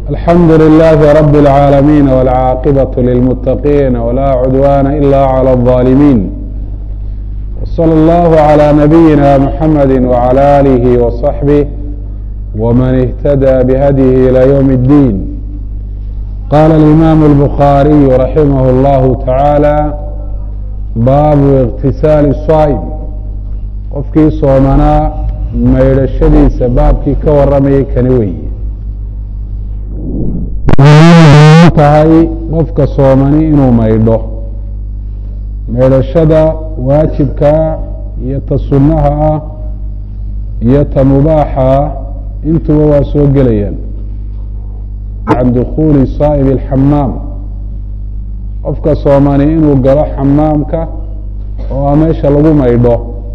الحمد لله رب العالمين والعاقبة للمتقين ولا عدوان إلا على الظالمين وصلى الله على نبينا محمد وعلى آله وصحبه ومن اهتدى بهديه إلى يوم الدين قال الإمام البخاري رحمه الله تعالى baabu اktisaali الصaa'm qofkii soomanaa maydhashadiisa baabkii ka waramayay kani weeye tahay qofka soomani inuu maydho maydhashada waajibkaa iyo ta sunnaha ah iyo ta mubaaxa ah intuba waa soo gelayaan can dukuuli saa'ib اlxamaam qofka soomani inuu galo xamaamka oo a meesha lagu maydho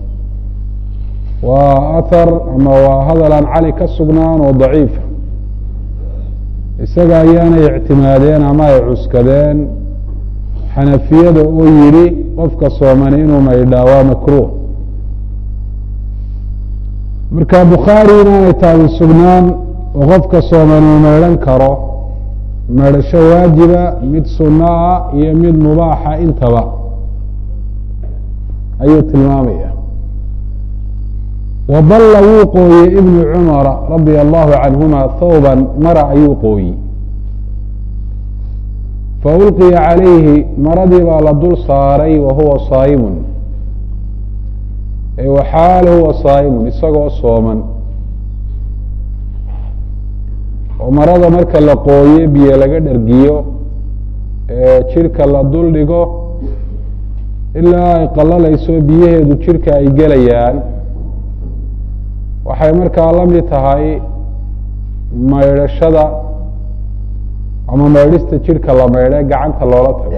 waa athar ama waa hadal aan cali ka sugnaan oo daciifa isaga ayaanay ictimaadeen ama ay cuskadeen xanafiyada oo yidhi qofka soomani inuu maydhaa waa makruuh marka bukhaari inaanay taadi sugnaan oo qofka soomani uu maydhan karo maydhasho waajiba mid sunno ah iyo mid mubaaxa intaba ayuu tilmaamaya waballa wuu qooyey ibnu cumara radia allahu canhuma thawban mara ayuu qooyey faulqiya calayhi maradii baa la dul saaray wa huwa saa'imun e waxaal huwa saa'imun isagoo sooman oo marada marka la qooyo biyo laga dhergiyo ee jidhka la dul dhigo ilaa ay qalalayso biyaheedu jidhka ay gelayaan waxay markaa la mid tahay maydhashada ama maydhista jidhka la maydhe gacanta loola tago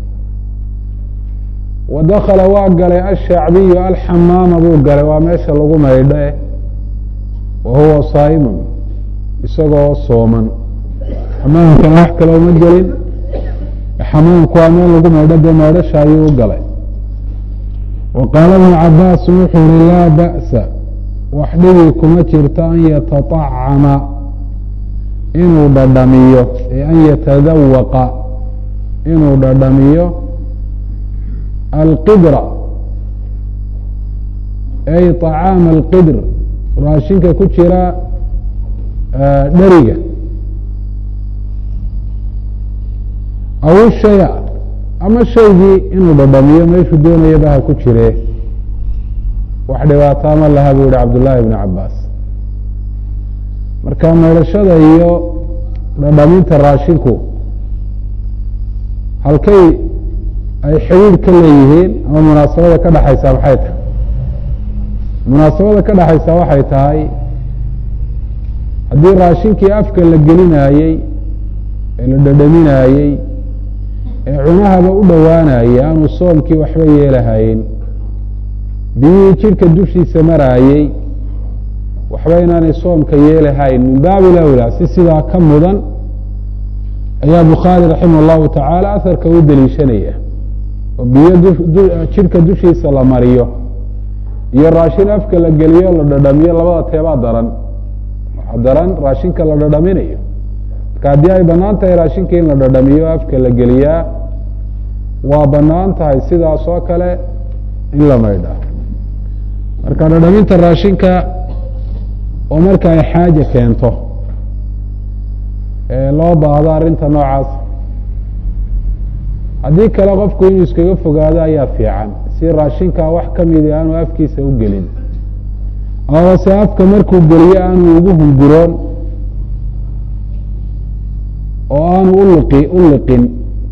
wa dakala waa galay ashacbiyu alxamaama buu galay waa meesha lagu maydhe wa huwa saa'imun isagoo sooman xamaamkana wax kale uma gelin xamaamku waa meel lagu maydho dee maydhasha ayuu u galay wa qaala ibnu cabaas wuxuu yihi laa ba'sa wax dhibi kuma jirto an yataطacama inuu dhadhamiyo ee an yatadawaqa inuu dhadhamiyo alqidra ay طacaama alqidr raashinka ku jira dheriga aw shaya ama shaygii inuu dhadhamiyo meeshuu doonayaba ha ku jire wax dhibaataa ma laha buu yihi cabdullaahi ibnu cabaas marka maydhashada iyo dhadhaminta raashinku halkay ay xidhiidh ka leeyihiin ama munaasabada ka dhexaysaa maxay tahay munaasabada ka dhexaysaa waxay tahay haddii raashinkii afka la gelinaayey ee la dhadhaminaayey ee cunahaba u dhowaanayay aanu soomkii waxba yeelahayn biyihii jidhka dushiisa maraayey waxba inaanay soomka yeelahayn min baabi lawlaa si sidaa ka mudan ayaa bukhaari raximah allahu tacaala aharka u deliishanaya oo biyo jidhka dushiisa la mariyo iyo raashin afka la geliyo la dhadhamiyo labada teebaa daran daran raashinka la dhadhaminayo marka haddii ay banaan tahay raashinka in la dhadhamiyo afka la geliyaa waa banaan tahay sidaas oo kale in la maydhaa marka dhadhaminta raashinka oo marka ay xaaje keento ee loo baahdo arrinta noocaas haddii kale qofku inuu iskaga fogaado ayaa fiican si raashinkaa wax ka midi aanu afkiisa u gelin amase afka markuu geliyo aanu ugu hunguroon oo aanu uliqi u liqin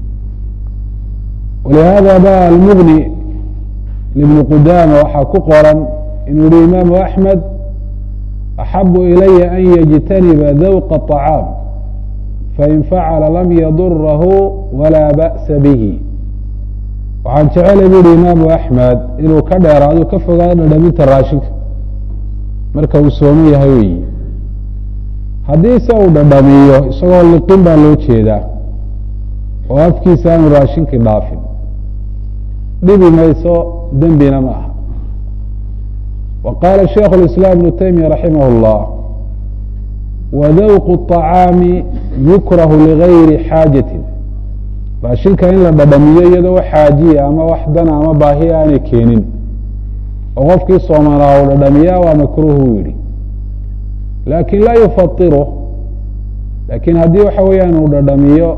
walihaada ba almugni libni qudaama waxaa ku qoran inuu yihi imaamu axmed axabu ilaya an yajtaniba dawqa طacaam fain facala lam yadurahu walaa ba'sa bihi waxaan jecelay bu yihi imaamu axmed inuu ka dheeraado ka fogaado dhadhaminta raashinka marka uu sooman yahay weyi haddii se uu dhadhamiyo isagoo liqin baa loo jeedaa oo afkiisa aanu raashinkii dhaafin dhibi mayso dembina ma aha wa qaala shaikhu اlislaam ibnu taymiya raximah اllah wadawqu الطacaami yukrahu ligayri xaajatin raashinka in la dhadhamiyo iyadoo wax xaajiya ama wax dana ama baahiya aanay keenin oo qofkii soomanaa uu dhadhamiyaa waa makruuh uu yihi laakin laa yufairu laakiin haddii waxa weeyaan uu dhadhamiyo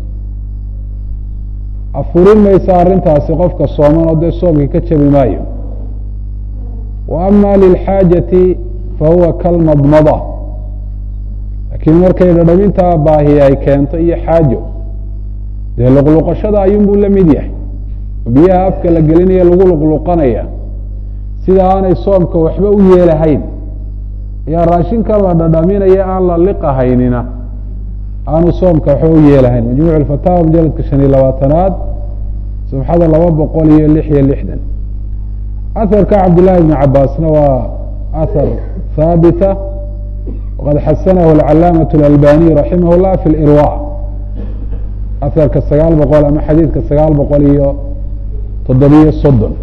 afurin maysa arrintaasi qofka sooman oo dee soomkii ka jabi maayo wa ama lilxaajati fahuwa kalmadmada laakiin markay dhadhamintaa baahi ay keento iyo xaajo dee luqluqashada ayuunbuu la mid yahay biyaha afka la gelinaya lagu luqluqanaya sida aanay soomka waxba u yeelahayn ayaa raashinka la dhadhaminaya aan la liqahaynina aanu soomka waxba u yeelahayn majmuuc alfataawa mujaladka shan iyo labaatanaad sabxada laba boqol iyo lix iyo lixdan aharka cabdillahi ibni cabaasna waa ahar haabita waqad xasanahu alcalaamaة اlalbaniy raximah اllah fi lirwa aharka sagaal boqol ama xadiidka sagaal boqol iyo toddobiyo soddon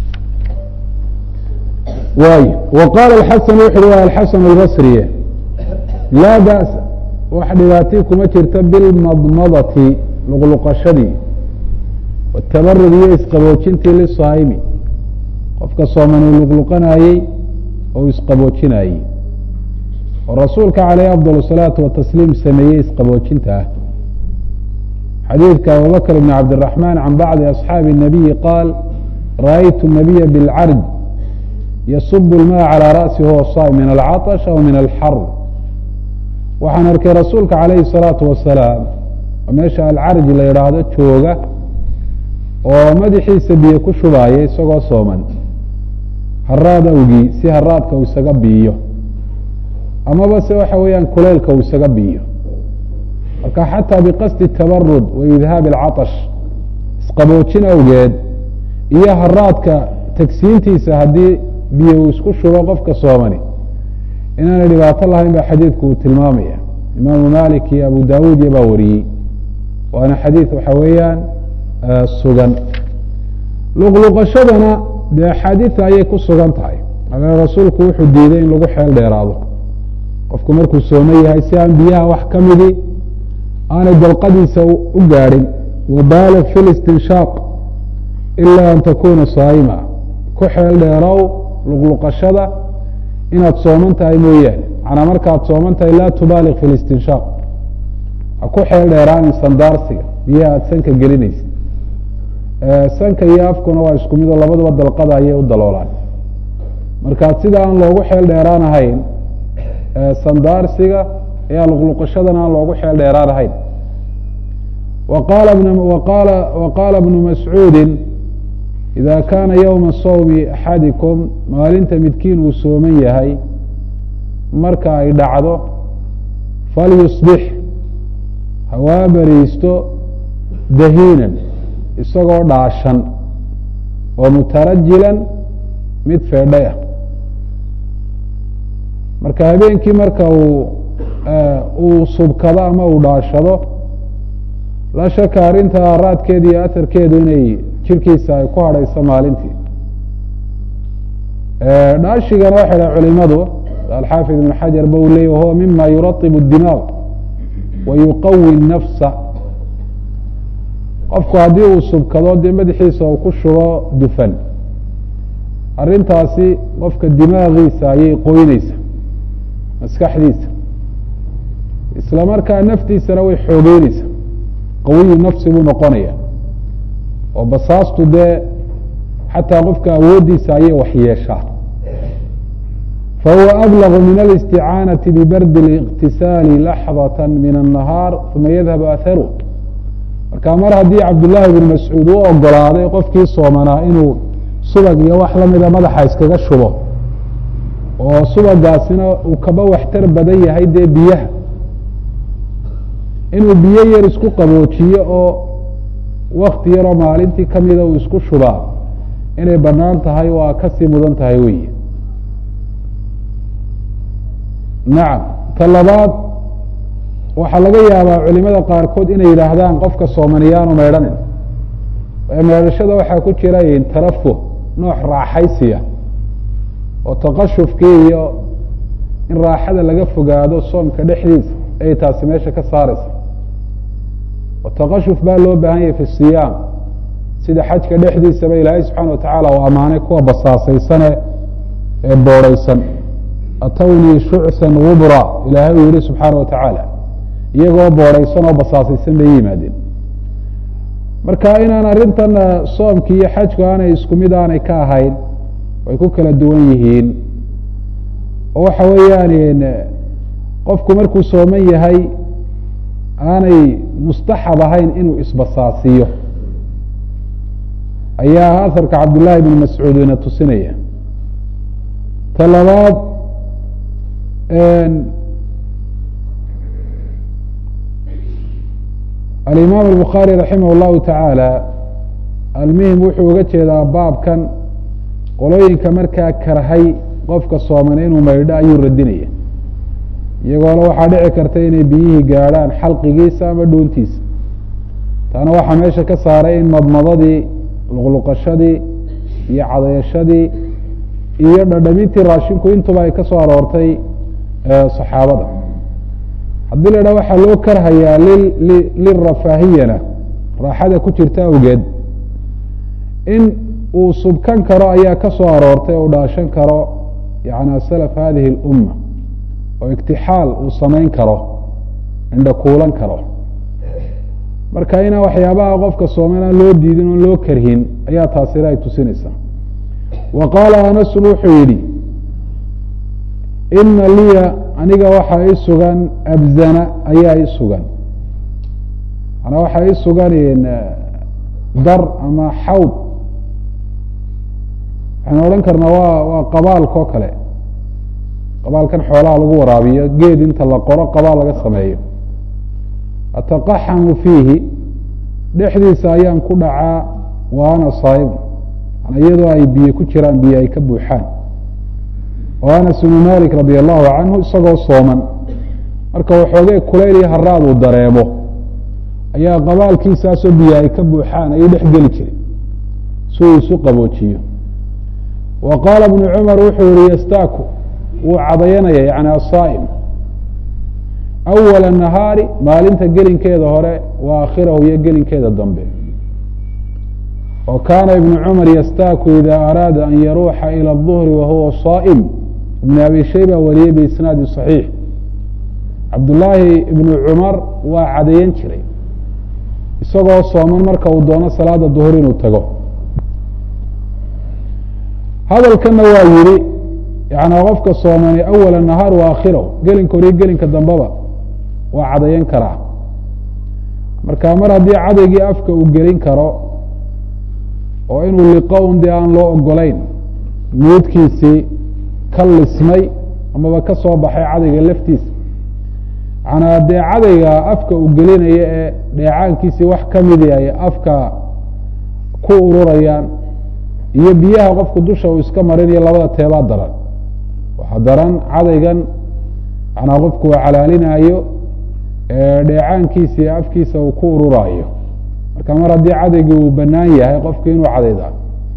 waay wa qaala xasan wuxu uhi waa alxasan albasriye laa ba'sa wax dhibaatii kuma jirta bilmadmadati luqluqashadii watabarud iyo isqaboojintii lisaa'imi qofka sooman uu luqluqanayey oo isqaboojinayey oo rasuulka caleyh afdal الsalaatu watasliim sameeyey isqaboojinta ah xadiidka abubakr bn cabdiraxman can bacdi asxaabi الnabiyi qaal ra'aytu الnabiya biاlcarj yasub اlma calى ra'si huwa saa'im min alcaطsh aw min alxar waxaan arkay rasuulka calayhi الsalaatu wasalaam oo meesha alcarj la yidhaahdo jooga oo madaxiisa biyo ku shubaaya isagoo sooman haraad awgii si haraadka uu isaga biiyo amaba se waxa weeyaan kuleylka uu isaga biiyo marka xataa biqasdi tabarud wa idhaabi alcatash isqaboojin awgeed iyo haraadka tagsiintiisa haddii biyo uu isku shubo qofka soomani inaanay dhibaato lahayn ba xadiidku uu tilmaamaya imaamu malik iyo abu dawuud iyo baa wariyey waana xadiid waxa weeyaan sugan luqluqashadana dee axaadiida ayay ku sugan tahay ale rasuulku wuxuu diiday in lagu xeel dheeraado qofku markuu soomo yahay si aan biyaha wax ka midii aanay dalqadiisa u gaadhin wabaalig fi listinshaaq ila an takuna saa'ima ku xeel dheerow luqluqashada inaad sooman tahay mooyaane macnaa markaad sooman tahay laa tubaaliq fi listinshaaq ha ku xeel dheeraanin sandaarsiga biyaha aada sanka gelinaysa sanka iyo afkuna waa isku mid oo labaduba dalqada ayay u daloolaan markaad sida aan loogu xeel dheeraanahayn sandaarsiga ayaa luqluqashadana aan loogu xeel dheeraanahayn wa qaala bnu mascuudi ida kaana ywma sawmi axadikum maalinta midkiin uu sooman yahay marka ay dhacdo falyusbix hawaa bariisto dahiinan isagoo dhaashan oo mutarajilan mid feedhay ah marka habeenkii marka uu uu subkado ama uu dhaashado la shaka arrinta araadkeeda iyo aharkeedu inay jirkiisa ay ku hadhayso maalintii dhaashigana waxay dhaha culimadu alxaafid ibn xajar ba u leey wahuwa mima yuraطib الdimaaq wa yuqawi الnafsa qofku haddii uu subkado dee madaxiisa uu ku shubo dufan arrintaasi qofka dimaagiisa ayay qoyneysa maskaxdiisa isla markaa naftiisana way xoogeyneysa qawiyu nafsi buu noqonaya oo basaastu dee xataa qofka awooddiisa ayay waxyeeshaa fahuwa ablagu min alisticaanaةi bibardi اliqtisaali laxdaة min الnahaar uma yadhab aharu marka mar haddii cabdullaahi bn mascuud u ogolaaday qofkii soomanaa inuu subag iyo wax lamida madaxa iskaga shubo oo subagaasina uu kaba waxtar badan yahay dee biyaha inuu biyo yar isku qaboojiyo oo wakti yaroo maalintii kamida uu isku shubaa inay banaan tahay waa kasii mudan tahay wey nacam ta labaad waxaa laga yaabaa culimada qaarkood inay yidhaahdaan qofka soomaniyaanu meydhanin meedhashada waxaa ku jira tarafuh nooc raaxaysiya oo taqashufkii iyo in raaxada laga fogaado soomka dhexdiisa ayay taasi meesha ka saaraysa oo taqashuf baa loo baahan yahay fi siyaam sida xajka dhexdiisaba ilaahay subxaana wa tacaala uu ammaanay kuwa basaasaysane ee boorhaysan atawnii shucsan gubra ilaahay uu yihi subxaana wa tacaala iyagoo boorhaysan oo basaasaysan bay yimaadeen marka inaan arrintan soomki iyo xajku aanay isku mid aanay ka ahayn way ku kala duwan yihiin oo waxa weeyaan qofku markuu sooman yahay aanay mustaxab ahayn inuu isbasaasiyo ayaa aharka cabdillaahi bn mascuud ina tusinaya ta labaad alimaam الbukhaarي raximah اllahu taعaalى almuhim wuxuu uga jeedaa baabkan qolooyinka markaa karhay qofka sooman inuu maydho ayuu radinaya iyagoole waxaa dhici karta inay biyihii gaadhaan xalqigiisa ama dhuuntiisa taana waxaa meesha ka saaray in madmadadii luqluqashadii iyo cadayashadii iyo dhadhamintii raashinku intuba ay ka soo aroortay saxaabada haddii la idhaha waxaa loo karhayaa lirafaahiyana raaxada ku jirta awgeed in uu subkan karo ayaa ka soo aroortay o u dhaashan karo yani salaf hadihi اlumma oo igtixaal uu samayn karo indha kuulan karo marka inaan waxyaabaha qofka sooman aan loo diidin oon loo karhin ayaa taasina ay tusinaysaa wa qaala anasun wuxuu yidhi ina liya aniga waxaa i sugan abzana ayaa i sugan manaa waxaa i sugan dar ama xawd waxaynu odhan karnaa waa waa qabaalka oo kale qabaalkan xoolaha lagu waraabiyo geed inta la qoro qabaal laga sameeyo ataqaxamu fiihi dhexdiisa ayaan ku dhacaa wa ana saaimu iyadoo ay biyo ku jiraan biyo ay ka buuxaan oo anas ibnu malik radi allahu canhu isagoo sooman marka waxoogee kulayl iyo haraad uu dareemo ayaa qabaalkiisaasoo biyo ay ka buuxaan ayuu dhex geli jiray si uu isu qaboojiyo wa qaala bnu cumar wuxuu yihi yastaaku wuu cadayanaya yani asaa'im awala nahaari maalinta gelinkeeda hore wa aakhirahu iyo gelinkeeda dambe o kaana ibnu cumar yastaaku ida araada an yaruuxa ilى الظuhri wahuwa saa'im ibn abi shayba wariyey biisnaadi صaxiix cabdullaahi ibnu cumar waa cadayan jiray isagoo sooman marka uu doono salaada duhur inuu tago hadalkana waa yihi yani qofka soomani awala nahaar wa aakhirahu gelinka horiyo gelinka dambeba waa cadayan karaa marka mar haddii cadaygii afka uu gelin karo oo inuu liqo un dee aan loo ogolayn nuudkiisii ka lismay amaba ka soo baxay cadayga laftiisa manaa dee cadayga afka uu gelinaya ee dheecaankiisii wax ka midi ay afka ku ururayaan iyo biyaha qofku dusha uu iska marinayo labada teebaa daran waxaa daran cadaygan manaa qofku uu calaalinaayo dheecaankiisii afkiisa uu ku ururaayo marka mar haddii cadaygii uu banaan yahay qofku inuu cadayda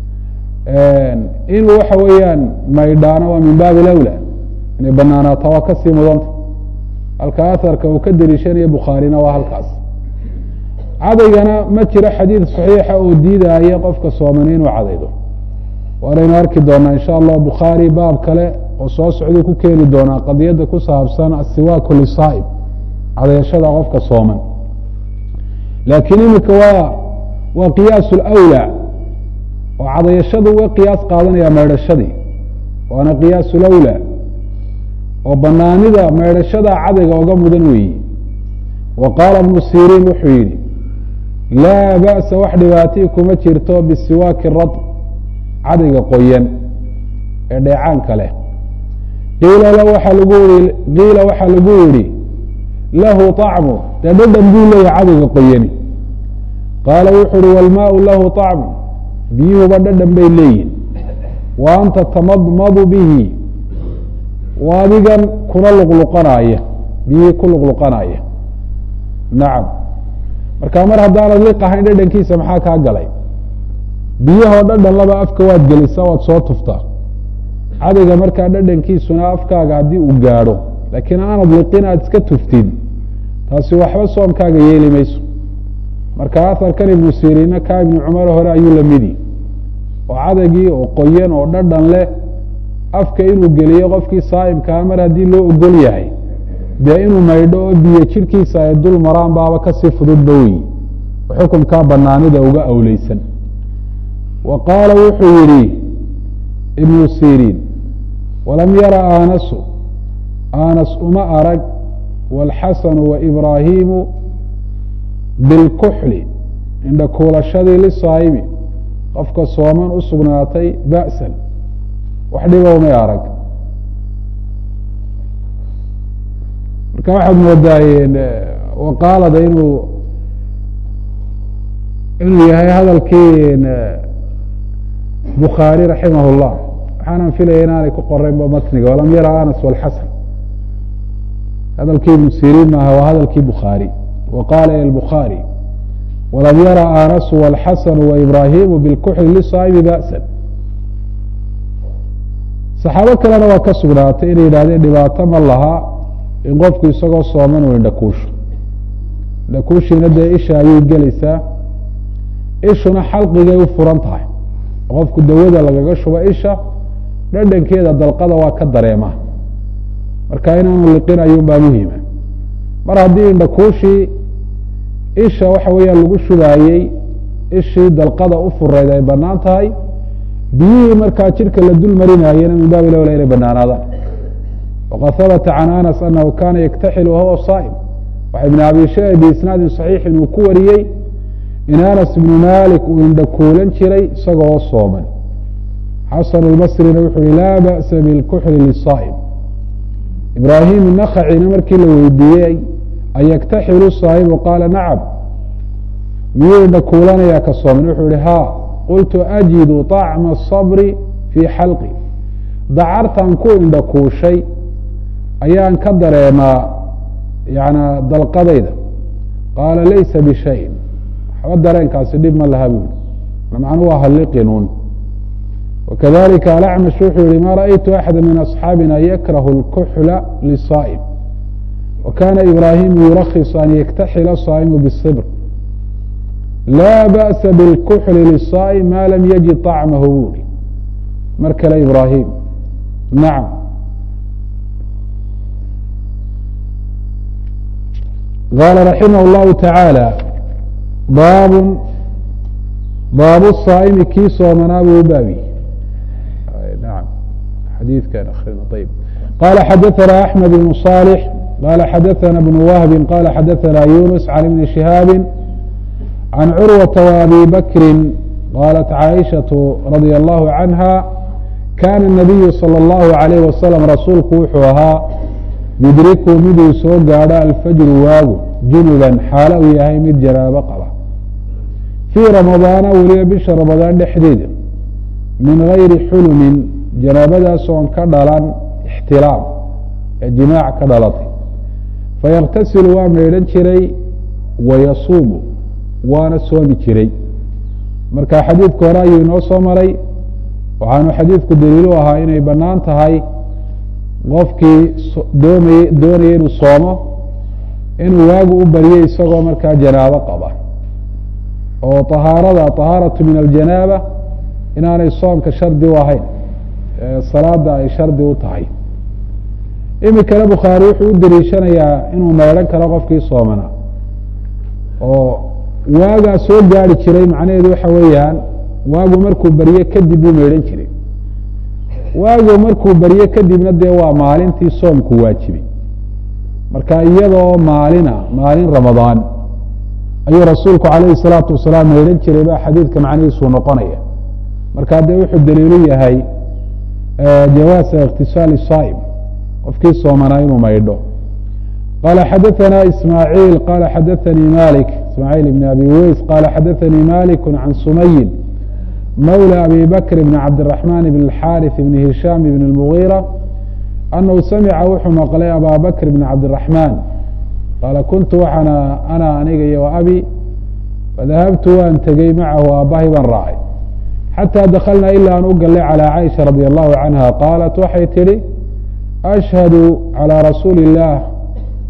inuu waxa weeyaan maydhaano waa min baabi lawla inay banaanaato waa kasii mudanta halka aharka uu ka deliishanayo bukhaarina waa halkaas cadaygana ma jiro xadiid saxiixa oo diidaayo qofka soomani inuu cadaydo waanaynu arki doonaa insha allah bukhaari baab kale oo soo socduu ku keeni doonaa qadiyadda ku saabsan asiwaaku lisaa'ib cadayashada qofka sooman laakiin imika waa waa qiyaas lawlaa oo cadayashadu uga qiyaas qaadanaya maydhashadii waana qiyaas lawlaa oo banaanida maydhashada cadayga oga mudan weeyi wa qaala bnu siriin wuxuu yidhi laa ba'sa wax dhibaatii kuma jirto bisiwaaki rad cadayga qoyan ee dheecaanka leh qiila waaa lagu i qiila waxaa lagu yidhi lahu طacmu dee dhadhan buu leeyahay cadayga qoyani qaala wuxu uhi wاlmaau lahu طacmu biyuhuba dhadhan bay leeyihin wa anta tamadmadu bihi wa adigan kuna luqluqanaaya biyihii ku luqluqanaya nacam marka mar haddaanad liqahayn dhadhankiisa maxaa kaa galay biyahoo dhadhan laba afka waad gelisaa waad soo tuftaa cadayga markaa dhadhankiisuna afkaaga haddii uu gaadho laakiin aanad liqin aad iska tuftid taasi waxba soomkaaga yeeli mayso marka aharkan ibnu siriinna kaa ibnu cumar hore ayuu la midi oo cadagii oo qoyan oo dhadhan leh afka inuu geliyo qofkii saa'imkaa mar haddii loo ogol yahay dee inuu maydho oo biyo jidhkiisa ay dul maraan baaba kasii fududba weyi xukunkaa banaanida uga awleysan wa qaala wuxuu yidhi ibnu siriin walam yara aanasu aanas uma arag wاlxasanu waibraahiimu bilkuxli indha kuulashadii lisaa'imi qofka sooman u sugnaatay ba'san wax dhiba umay arag marka waxaad moodaayeen waqaalada inuu inuu yahay hadalkii bukhaari raximah اllah waxaanan filaya inaanay ku qoraynba matniga walam yara anas wاlxasan hadalkii ibnu siriin maaha waa hadalkii bukhaari wa qaala الbukhaarي walam yara anasu wاlxasanu waibraahimu bilkuxli lisaa'imi ba'san saxaabo kalena waa ka sugnaatay inay yidhahdeen dhibaato ma laha in qofku isagoo sooman uu indhakuusho indhakuushiina dee isha ayay gelaysaa ishuna xalqigay u furan tahay qofku dawada lagaga shubo isha dhadhankeeda dalqada waa ka dareema marka inaanu liqin ayuun baa muhima mar haddii indhakuushii isha waxa weeyaan lagu shubaayey ishii dalqada u fureyd ay banaan tahay biyihii markaa jidhka la dul marinaayena min baabi lowla inay banaanaadaan waqad habata can anas anahu kana yaktaxilu wahuwa saa'im waxa ibn abi shee biisnaadin saxiixin uu ku wariyey in anas ibnu malik uu indhakuulan jiray isagoo sooman xasan اlbasrina wuxuu yihi laa ba'sa bilkuxli lisaa'im ibraahim nakacina markii la weydiiyey an yaktaxilu saa'imu qaala nacam miyuu indhakuulanayaa ka sooman wuxuu yihi ha qultu ajidu طacma الصabri fii xalqi dacartan ku indhakuushay ayaan ka dareemaa yana dalqadayda qaala laysa bishayin waxba dareenkaasi dhib ma laha buuli macnu waa halliqinuun wakadalika alacmash wuxuu yihi ma ra'aytu axada min asxaabina yakrahu اlkuxla lisaa'im wakana ibraahimu yurakhiص an yaktaxila saa'imu bالsibr laa ba'sa bilkuxli lisaa'im ma lam yajid طacmahu buuli mar kale ibraahim nacam qaala raximah اllahu taعaalى baab baabu saa'imi kii soomanaa buu u baabi naam xadiidkan akrina ayb qala xadaثana axmed ibn صالح qala xadaثana bn wahbi qala xadaثana yunus can ibni shihaabi can curwata وabi bakri qalat caaishaة radي allahu canha kana الnabiyu salى اllahu عalayh wasalam rasuulku wuxuu ahaa yudriku miduu soo gaadho alfajru waagu junuban xaalo uu yahay mid janaabo qaba fii ramadaana weliba bisha ramadaan dhexdeeda min gayri xulumin janaabadaas oon ka dhalan ixtiraam ee jimaac ka dhalatay fayaktasilu waa maydhan jiray wayasuumu waana soomi jiray marka xadiidka hore ayuu inoo soo maray waxaanu xadiidku daliilu ahaa inay bannaan tahay qofkii doomay doonaya inuu soomo inuu waagu u baryo isagoo markaa janaabo qaba oo طahaarada طahaaraةu min aljanaaba inaanay soomka shardi u ahayn salaada ay shardi u tahay imikana bukhaari wuxuu u deliishanayaa inuu maydhan karo qofkii soomana oo waagaa soo gaari jiray macnaheedu waxa weeyaan waagu markuu barye kadib buu maydhan jiray waagu markuu barye kadibna dee waa maalintii soomku waajibay marka iyadoo maalina maalin ramadaan ayuu rasuulku calayhi الsalaatu wasalaam maydhan jiray ba xadiidka macnihiisuu noqonaya marka dee wuxuu daliilu yahay jawaasa اktisaali saa'im qofkii soomanaa inuu maydho qala xadaثana ismaaعiil qala xadaثanii malik ismaaعiil ibn abi weys qala xadaثanii malik can sumayin mawlى abi bakr bn cabdالرaحman bn الxاriث bn hishaam bn الmuغيrة anahu samica wuxuu maqlay aba bakr bn cabdالرaحman qaala kuntu waxaana ana aniga iyo abi fadahabtu waan tegey macahu aabbahay baan raacay xataa dakalnaa ilaa aan u gallay calىa caaisha radi allahu canha qaalat waxay tidhi ashhadu calىa rasuuli اllah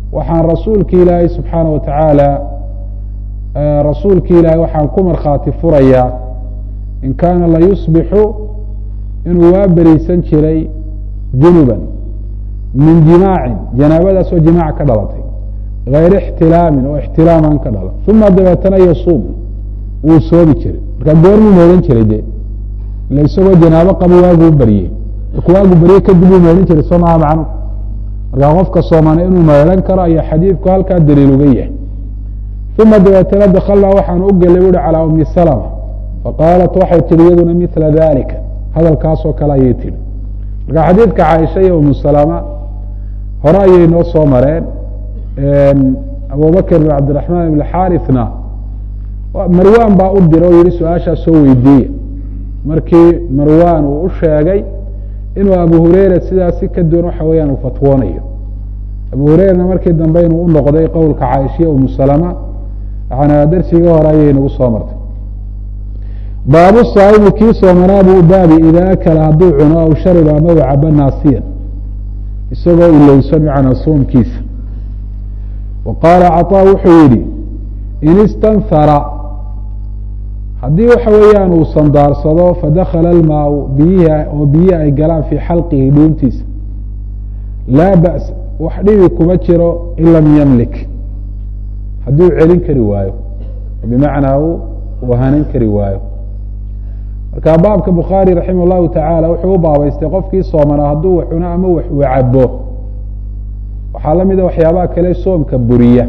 waxaan rasuulki ilaahay subxaana wa tacaala rasuulki ilaahay waxaan ku markhaati furayaa in kaana la yusbixu inuu waa beriisan jiray junuban min jimaacin janaabadaas oo jimaac ka dhalatay gayr ixtilaamin oo ixtilaaman ka dhalan uma dabeetana yasuum wuu soomi jiray markaa goormuu meehan jiray de ila isagoo janaabo qabo waaguu baryey markuu waagu barye kadib uu meehan jiray soo maha macnu markaa qofka soomana inuu meehan karo ayaa xadiidku halkaa daliil uga yahay uma dabeetana dakalnaa waxaan u gelay uhi calaa umi salma faqaalat waxay tihi iyaduna mila dalika hadalkaasoo kale ayay tihi marka xadiidka caaisha iyo umu salama hore ayay noo soo mareen abubakr bin cabdiraxmaan ibn xaarithna marwan baa u dira oo yihi su-aashaa soo weydiiya markii marwan uu u sheegay inuu abu hureyra sidaasi ka duwan waxa weeyaan uu fatwoonayo abu hureyrana markii dambe inuu u noqday qowlka caaishiya umu salama yana darsiga hore ayay nagu soo martay baabu saaibi kii soomanaa buu baabi idaa akala hadduu cuno aw shariba ama u cabo naasiyan isagoo ilowsan macnaa soomkiisa wa qaala caطaa wuxuu yidhi in istanhara haddii waxa weeyaan uu sandaarsado fadakala almaau biyihi oo biyihi ay galaan fii xalqihi dhuuntiisa laa ba's wax dhibi kuma jiro in lam yamlik haddii uu celin kari waayo bimacnaa uu hanan kari waayo marka baabka bukhaari raximah llahu tacaala wuxuu u baabaystay qofkii soomanaa hadduu wax cuno ama wax uu cabo waxaa la mida waxyaabaha kale soomka buriya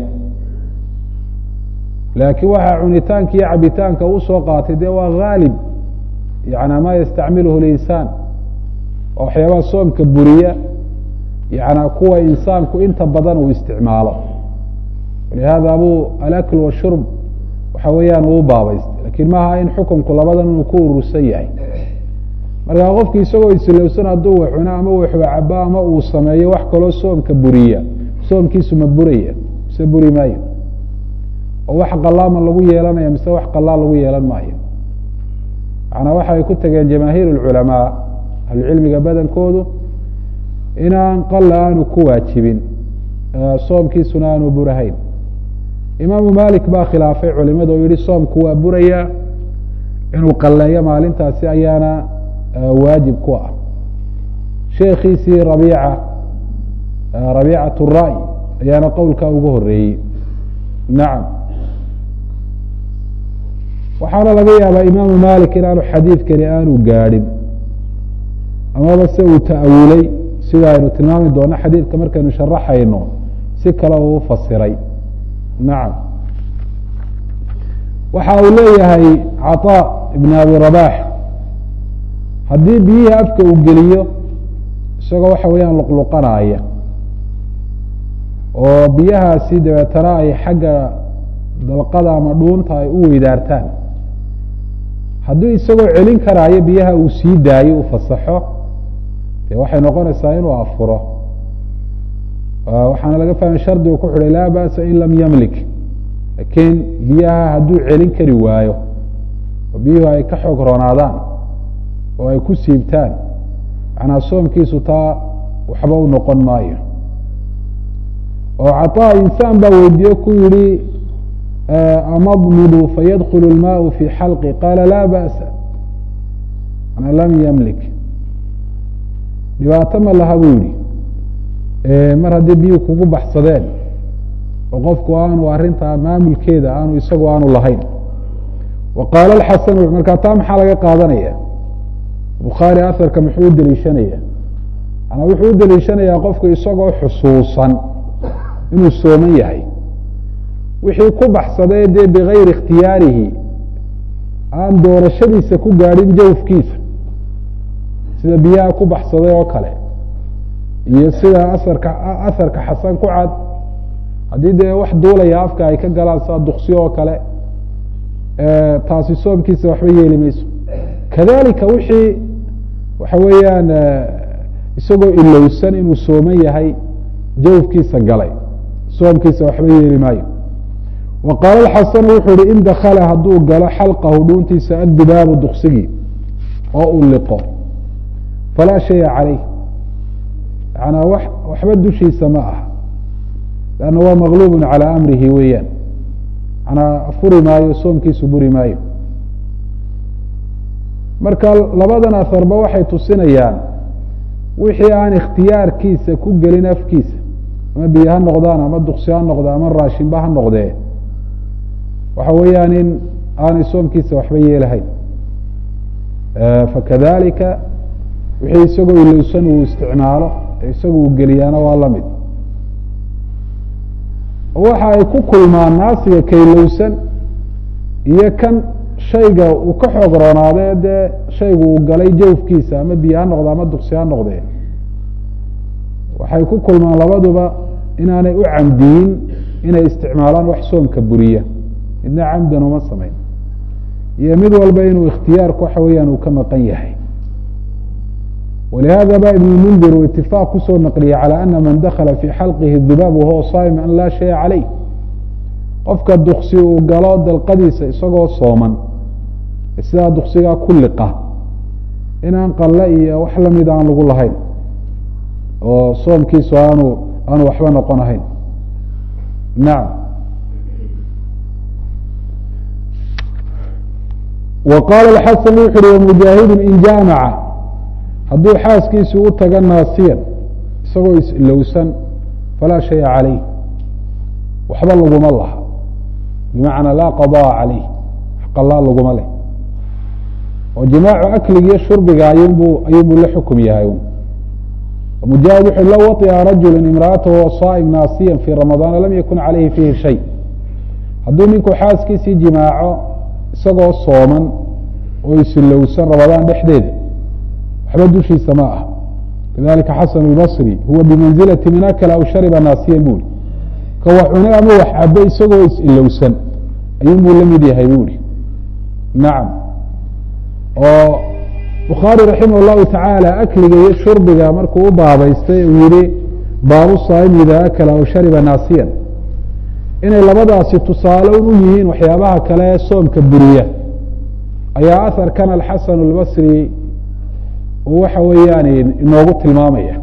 laakiin waxaa cunitaanka iyo cabitaanka u soo qaatay dee waa haalib yana ma yastacmiluhu linsaan oo waxyaabaha soomka buriya yana kuwa insaanku inta badan uu isticmaalo walihada buu alakl washurb waxa weeyaan uu baabaystay lakiin maaha in xukunku labadan inuu ku urursan yahay markaa qofki isagoo isilowsan hadduu wax cuno ama wax cabo ama uu sameeyo wax kaloo soomka buriya soomkiisu ma buraya mise buri maayo oo wax qalaama lagu yeelanaya mise wax qalaa lagu yeelan maayo macnaa waxay ku tageen jamaahiir اculamaa ahlucilmiga badankoodu inaan qala aanu ku waajibin soomkiisuna aanu burahayn imaamu malik baa khilaafay culimada oo yihi soomku waa buraya inuu qaleeyo maalintaasi ayaana waajib ku ah sheekiisii rabiica rabiicat الra'y ayaana qowlkaa ugu horeeyey nacam waxaana laga yaabaa imaamu malik inaanu xadiidkani aanu gaadhin amaba se uu ta'awulay sida aynu tilmaami doono xadiidka markaynu sharaxayno si kale uu fasiray nacam waxa uu leeyahay caطaa ibn abi rabax haddii biyihii afka uu geliyo isagoo waxa weeyaan luqluqanaya oo biyahaasi dabeetana ay xagga dalqada ama dhuunta ay u weydaartaan haddii isagoo celin karaayo biyaha uu sii daayo u fasaxo de waxay noqonaysaa inuu afuro waxaana laga fahmay shardigu ku xidhay laa ba'sa in lam yamlik laakiin biyaha hadduu celin kari waayo oo biyuhu ay ka xoog roonaadaan oo ay ku siibtaan macnaa soomkiisu taa waxba u noqon maayo oo caطaa insaan baa weydiiye ku yihi amadmidu fayadkul اlmaau fi xalqi qaala laa ba'sa manaa lam yamlik dhibaato ma laha buu yihi mar haddii biyuhu kugu baxsadeen oo qofku aanu arrintaa maamulkeeda aanu isagu aanu lahayn wa qaala axasanu markaa taa maxaa laga qaadanaya bukhaari aharka muxuu u deliishanaya manaa wuxuu u deliishanayaa qofku isagoo xusuusan inuu sooman yahay wixii ku baxsadee dee bigayri ikhtiyaarihi aan doorashadiisa ku gaadhin jawfkiisa sida biyaha ku baxsaday oo kale iyo sida asarka asarka xasan ku cad haddii dee wax duulaya afka ay ka galaan sida duksi oo kale taasi soomkiisa waxba yeeli mayso kadalika wixii waxa weeyaan isagoo ilowsan inuu sooman yahay jawfkiisa galay soomkiisa waxba yeeli maayo wa qaala xasanu wuxuu ihi in dakala hadduu galo xalqahu dhuuntiisa addubaabu duksigii oo uu liqo falaa shaya caleyh yanaa wax waxba dushiisa ma aha lanna waa maqluub calى amrihi weeyaan manaa furi maayo soomkiisu buri maayo marka labadan aharba waxay tusinayaan wixii aan ikhtiyaarkiisa ku gelin afkiisa ama biyo ha noqdaan ama duksi ha noqdo ama raashinba ha noqdee waxa weeyaan in aanay soomkiisa waxba yeelahayn fakadalika wixii isagoo ilowsan uu isticmaalo isagu uu geliyaana waa la mid waxa ay ku kulmaan naasiga kaylowsan iyo kan shayga uu ka xoog roonaade dee shaygu uu galay jawfkiisa ama biyo ha noqdo ama duksi ha noqdee waxay ku kulmaan labaduba inaanay u camdiyin inay isticmaalaan wax soomka buriya midna camdan uma samayn iyo mid walba inuu ikhtiyaarku waxa weeyaan uu ka maqan yahay walihada ba ibn mundir uu itifaaq kusoo naqliyey calى ana man dakala fi xalqihi dubaab wahuwa saa'im an laa shaya calayh qofka duksi uu galo dalqadiisa isagoo sooman sidaa duksigaa ku liqa inaan qalle iyo wax lamid aan lagu lahayn oo soomkiisu aanu aanu waxba noqon ahayn nacam wa qaala xasan wuxu uhi wamujaahidu in jaamaca hadduu xaaskiisu u taga naasiyan isagoo islowsan falaa shaya calayh waxba laguma laha bimacnaa laa qadaa calayh qalaa laguma leh oo jimaacu akligiiyo shurbiga ayunbu ayuunbuu la xukum yahay mujaahid wuxu low waطica rajulu imra'atahu wa saa'im naasiyan fii ramadaana lam yakun calayhi fiihi shay hadduu ninku xaaskiisii jimaaco isagoo sooman oo isilowsan ramadaan dhexdeeda waxba dushiisa ma ah kadalika xasan اlbصri huwa bimanzilati min akla aw shariba naasiyan buri ka wax cune ama wax cabe isagoo is-ilowsan ayuun buu la mid yahay buri nacam oo bukhaari raximah اllahu tacaala akliga iyo shurbiga markuu u baabaystay uu yihi baabu saa'im ida akla aw shariba naasiyan inay labadaasi tusaale u yihiin waxyaabaha kale ee soomka buriya ayaa aharkan alxasan اlbصri waxa weeyaan inoogu tilmaamaya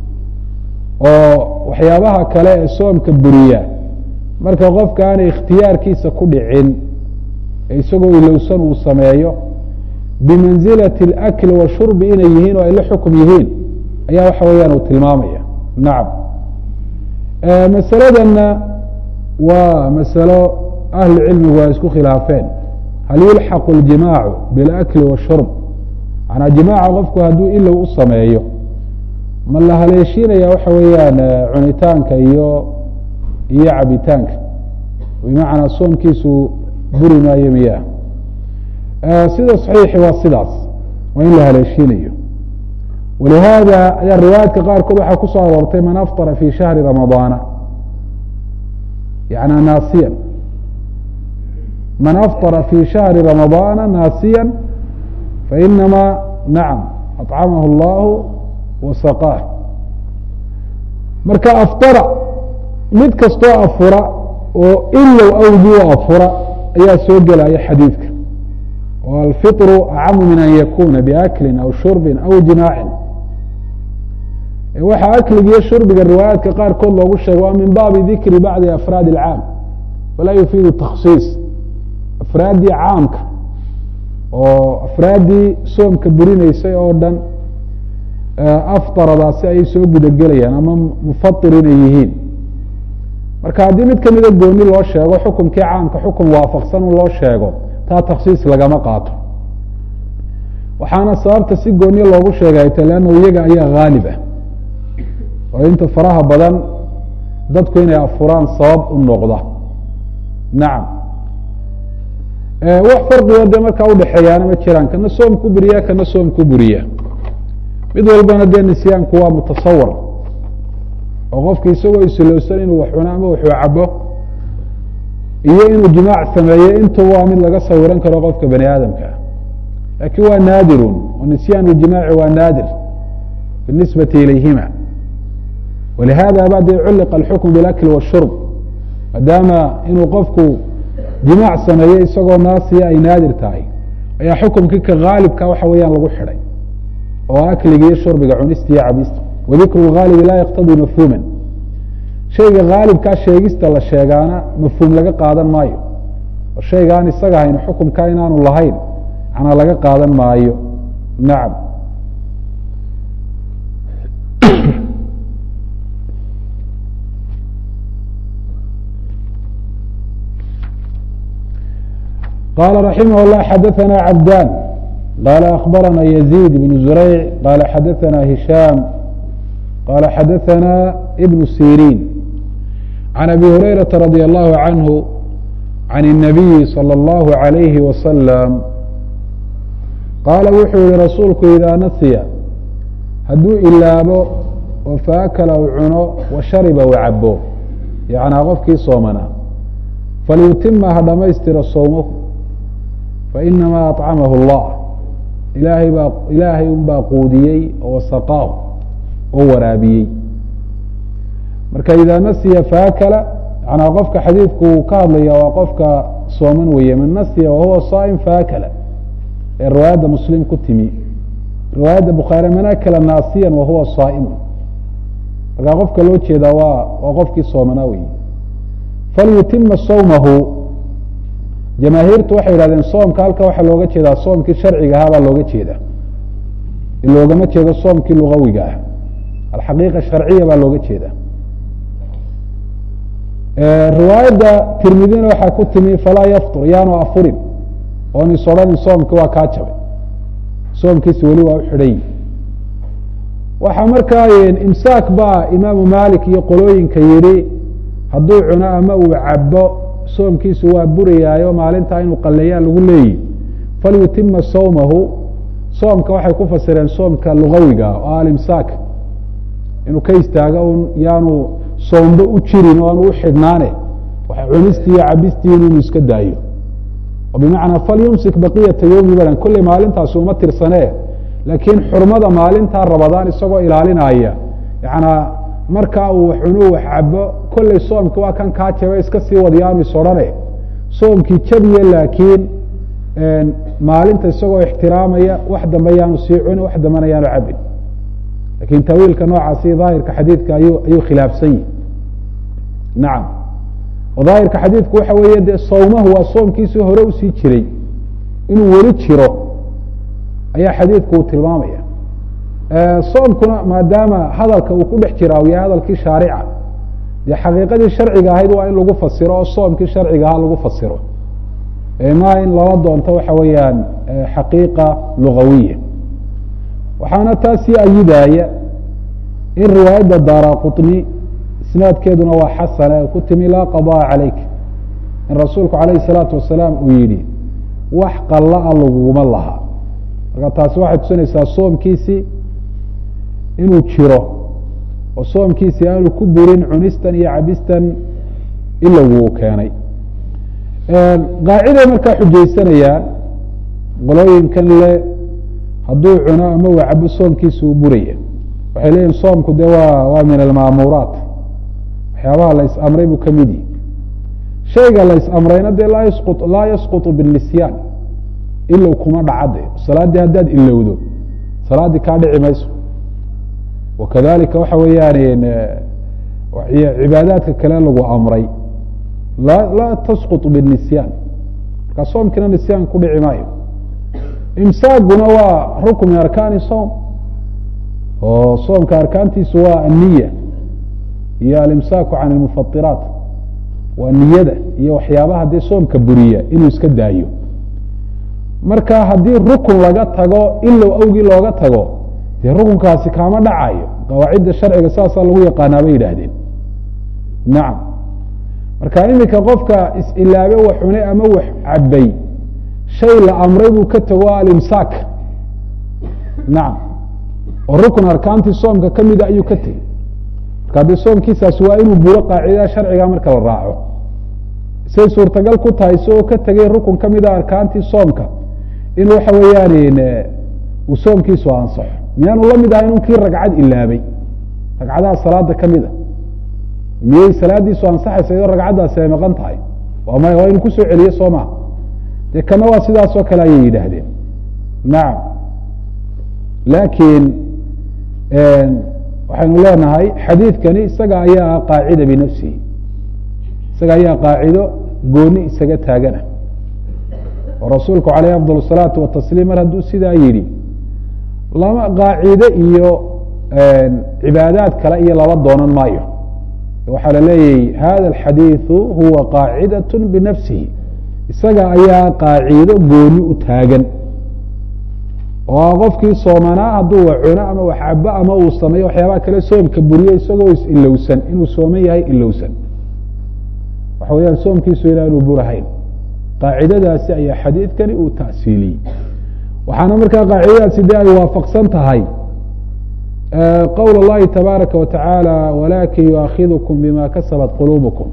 oo waxyaabaha kale ee soomka buriya marka qofka aanay ikhtiyaarkiisa ku dhicin ee isagoo ilowsan uu sameeyo bimanzilati اlakli washurbi inay yihiin oo ay la xukum yihiin ayaa waxa weeyaan uu tilmaamaya nacam masaladanna waa masalo ahlu cilmigu ay isku khilaafeen hal yulxaqu اljimaacu biاlakli washurb manaa jimaaca qofku hadduu ilow u sameeyo ma la haleeshiinaya waxa weeyaan cunitaanka iyo iyo cabitaanka bimacnaa soomkiisu buri maayo miyaa sida saxiixi waa sidaas waa in la haleeshiinayo walihaada ayaa riwaayaadka qaarkood waxaa kusoo aroortay man aftara fi shahri ramadaana yana naasiyan man aftara fi shahri ramadaana naasiya fainama nacam acamahu اllahu wasaqaah marka aftara mid kastoo afura oo ilow awgii u afura ayaa soo gelaya xadiidka oo alfiطru acamu min an yakuna biaklin aw shurbin aw jimaacin waxaa akligiiyo shurbiga riwaayaadka qaarkood loogu sheegay waa min baabi dikri bacdi afraad اlcaam walaa yufiidu takhsiis afraaddii caamka oo afraaddii soomka burinaysay oo dhan aftaradaasi ayay soo gudagelayaan ama mufatir inay yihiin marka haddii mid kamida gooni loo sheego xukumkii caamka xukun waafaqsan un loo sheego taa takhsiis lagama qaato waxaana sababta si gooniye loogu sheegay ta leanna iyaga ayaa haalib ah oo inta faraha badan dadku inay afuraan sabab u noqda nacam wax farqigo dee markaa udhexeeyaana ma jiraan kana soom ku buriya kana soom ku buriya mid walbana dee nisyaanku waa mutasawar oo qofki isagoo isilowsan inuu wax cuno ama waxuu cabo iyo inuu jimaac sameeyo intuba waa mid laga sawiran karo qofka bani aadamka laakiin waa naadirun oo nisyaan ljimaaci waa naadir binisbati ilayhima walihada ba dee culliqa alxukm bilakli washurb maadaama inuu qofku jimaac sameeye isagoo naasiya ay naadir tahay ayaa xukumkii ka haalibka waxa weeyaan lagu xidhay oo akliga iyo shurbiga cunista iyo cabista wadikru اhaalibi laa yaqtadii mafhuuma shayga haalibkaa sheegista la sheegaana mafhuum laga qaadan maayo oo shaygaan isaga hayn xukumkaa inaanu lahayn macnaa laga qaadan maayo nacam qala raximah الlah xadaثna cabdan qala akbarana yزيid بn zurayc qala xadaثna hishaam qala xadaثna ibn sirin عan abi hurayraةa radي الlahu عanhu عan الnabiyi slى الlahu عalayhi waslm qaala wuxuu yihi rasuulku idaa nasiya hadduu ilaabo oo faakala u cuno wa shariba u cabo yacnaa qofkii soomanaa falyutima ha dhamaystira sowmahu fainamaa aطcamahu اllah ilaahay baa ilaahay un baa quudiyey oo saqaahu oo waraabiyey marka idaa nasiya faakala yanaa qofka xadiidku uu ka hadlaya waa qofka sooman weeye man nasiya wahuwa saa'im faakala ee riwaayadda muslim ku timi riwaayadda bukhaari man akala naasiyan wahuwa saa'imun markaa qofka loo jeedaa waa waa qofkii soomanaa weeye falyutima sawmahu jamaahiirtu waxay yihahdeen soomka halka waxaa looga jeedaa soomkii sharciga ahaa baa looga jeedaa loogama jeedo soomkii lugawiga ah alxaqiiqa sharciya baa looga jeedaa riwaayadda tirmidina waxaa ku timi falaa yaftur yaanu afurin oon is odhanin soomki waa kaa jabay soomkiisi weli waa u xidhan waxaa markaa imsaak baa imaamu malik iyo qolooyinka yidhi hadduu cuno ama uu cabo soomkiisu waa burayaayo maalintaa inuu qaleeyaa lagu leeyihi falyutima sawmahu soomka waxay ku fasireen soomka lugawiga oo alimsaak inuu ka istaago un yaanu soomba u jirin o aanu u xidhnaane waxa cunistii iyo cabistii inuu iska daayo oo bimacnaa falyumsik baqiyata yowmi badan kolley maalintaasi uma tirsanee laakiin xurmada maalintaa rabadaan isagoo ilaalinaya yanaa markaa uu cunu wax cabo kolley soomki waa kan kaa jaba iska sii wadayaanu is odhane soomkii jabiye laakiin maalinta isagoo ixtiraamaya wax dambe yaanu sii cuni wax dambena yaanu cabin lakin tawiilka noocaasi daahirka xadiidka ayuu ayuu khilaafsan yihi nacam oo daahirka xadiidku waxa weeye dee sawmahu waa soomkiisii hore usii jiray inuu weli jiro ayaa xadiidku uu tilmaamaya soomkuna maadaama hadalka uu ku dhex jira u yahay hadalkii shaarica dee xaqiiqadii sharciga ahayd waa in lagu fasiro oo soomkii sharciga ahaa lagu fasiro ma in lala doonto waxa weeyaan xaqiiqa lugawiya waxaana taasii ayidaya in riwaayadda daara quطni isnaadkeeduna waa xasane ku timi laa qaضاءa calayk in rasuulku alayh الsalaatu wasalaam uu yihi wax qalla-a laguguma laha marka taasi waxay tusinaysaa soomkiisii inuu jiro oo soomkiisii aanu ku burin cunistan iyo cabistan ilowuu keenay qaaciday markaa xujaysanayaan qolooyinkan le hadduu cuno ama uu cabo soomkiisa uu buraya waxay leeyihin soomku de waa waa min almaamuuraat waxyaabaha la is amray buu kamid yihi shayga la is amrayna dee laa yasqu laa yasqutu binisyaan ilow kuma dhacade salaaddii haddaad ilowdo salaaddii kaa dhici mayso wakadalika waxa weeyaan cibaadaadka kale lagu amray laa laa tasquط binisyaan markaa soomkiina nisyaan ku dhici maayo imsaaguna waa rukn min arkaani soom oo soomka arkaantiisu waa aniya iyo alimsaaku can اlmufairaat waa niyada iyo waxyaabaha dee soomka buriya inuu iska daayo marka haddii rukun laga tago ilow awgii looga tago dee rukunkaasi kaama dhacayo qawaacidda sharciga saasaa lagu yaqaanaa bay yidhaahdeen nacam marka iminka qofka is-ilaabe wax cune ama wax cabay shay la amray buu ka tago alimsaak nacam oo rukun arkaantii soomka ka mida ayuu ka tegey marka dee soomkiisaasi waa inuu buro qaacidada sharciga marka la raaco say suurtagal ku tahay isagoo ka tegay rukun ka mida arkaantii soomka in waxa weeyaan uu soomkiisu ansaxo miyaanu la mid ahay inunkii ragcad ilaabay ragcadaha salaada ka mida miyey salaadiisu ansaxaysa iyadoo ragcaddaasi ay maqan tahay waa maya waa inu kusoo celiye soo maha dee kana waa sidaas oo kale ayay yidhaahdeen nacam laakiin waxaynu leenahay xadiidkani isaga ayaa qaacida binafsihi isaga ayaa qaacido gooni isaga taagana oo rasuulku caleyh afdal الsalaatu watasliim mar hadduu sidaa yidhi lama qaacide iyo cibaadaad kale iyo lala doonan maayo waxaa la leeyahy hada alxadiiثu huwa qaacidaة binafsihi isaga ayaa qaacido gooni u taagan oo qofkii soomanaa hadduu wax cuno ama wax cabo ama uu sameeyo waxyaabaha kale soomka buriyo isagoo is-ilowsan inuu sooman yahay ilowsan waxa weyaan soomkiisu inaanu burahayn qaacidadaasi ayaa xadiidkani uu ta'siiliyey waxaana markaa qaacidadaasi de ay waafaqsan tahay qowl اllahi tabaaraka wa tacaala walakin yuaakidkum bima kasabat quluubukum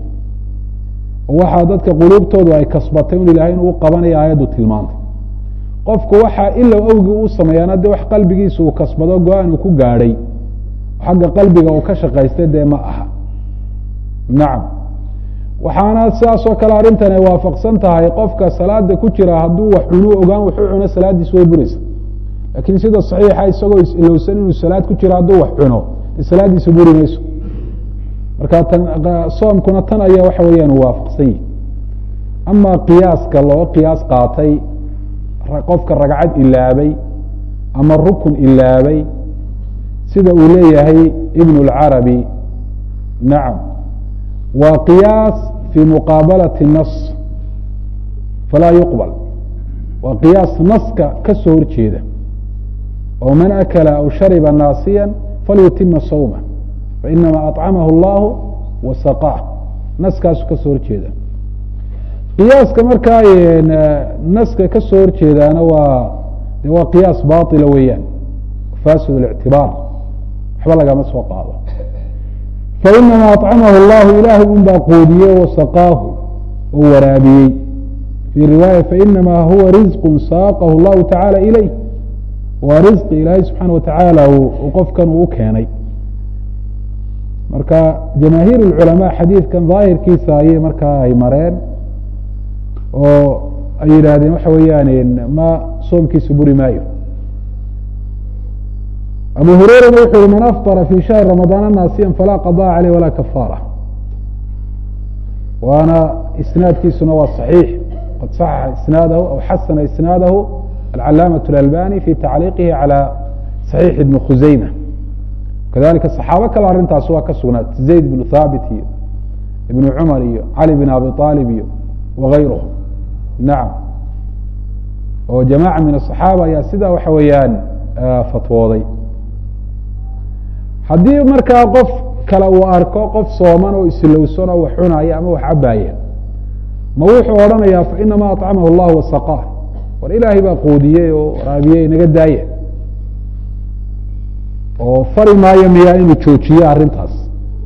waxaa dadka quluubtoodu ay kasbatay un ilahay inuu qabanaya aayaddu tilmaantay qofku waxaa ilow awgii uu sameeyaana de wax qalbigiisa uu kasbado go-aan uu ku gaadhay xagga qalbiga uu ka shaqaystay dee ma aha nacam waxaana sidaasoo kale arrintan ay waafaqsan tahay qofka salaada ku jira hadduu wax cunu ogaan wuxuu cuno salaaddiis way buraysa laakiin sida saxiixa isagoo is-ilowsan inuu salaad ku jiro hadduu wax cuno de salaaddiisa buri mayso marka tan soomkuna tan ayaa waxa weeyaan waafaqsan yihi ama qiyaaska loo qiyaas qaatay qofka ragcad ilaabay ama rukun ilaabay sida uu leeyahay ibn اlcarabi nacam waa qiyaas fii muqaabalati nas falaa yuqbal waa qiyaas naska ka soo horjeeda oo man akala aw shariba naasiya falyutima sawma fainama aطcamahu اllahu wasaqaah naskaasu ka soo horjeeda qiyaaska markaa naska ka soo horjeedaana waa de waa qiyaas baطila weeyaan fasid اlictibaar waxba lagama soo qaado fainama aطcamahu اllahu ilaahay un baa qoodiyey wasaqaahu oo waraabiyey fii riwaaya fainama huwa rizq saaqahu اllahu tacaala ilayh waa risqi ilaahay subxaana watacaala qofkan uu u keenay marka jamaahiir اculamaa xadiidkan daahirkiisa ayay markaa ay mareen oo ay yidhaahdeen waxa weeyaan ma soomkiisa buri maayo abu hureyrana wuxu uhi man afطara fi shahri ramadaana naasiya falaa qaضاء caleyh walaa kafaara waana isnaadkiisuna waa صaxiix qad صaxaxa isnaadahu aw xasana isnaadahu alcalaamaة اlalbani fi tacliiqihi calى صaxiix ibni khuseyma kadalika صaxaabo kale arrintaas waa ka sugnaat zayd bnu thaabit iyo ibnu cumar iyo cali bn abi طaalib iyo wغayruhum nacam oo jamaaca min aلصaxaaba ayaa sidaa waxa weeyaan fatwooday haddii markaa qof kale uu arko qof sooman oo islowsan oo wax cunaya ama wax cabaaya ma wuxuu odhanayaa fainama aطcamahu اllah wasaqaa war ilaahay baa qoodiyey oo waraabiyey naga daaya oo fari maayo miyaa inuu joojiyo arrintaas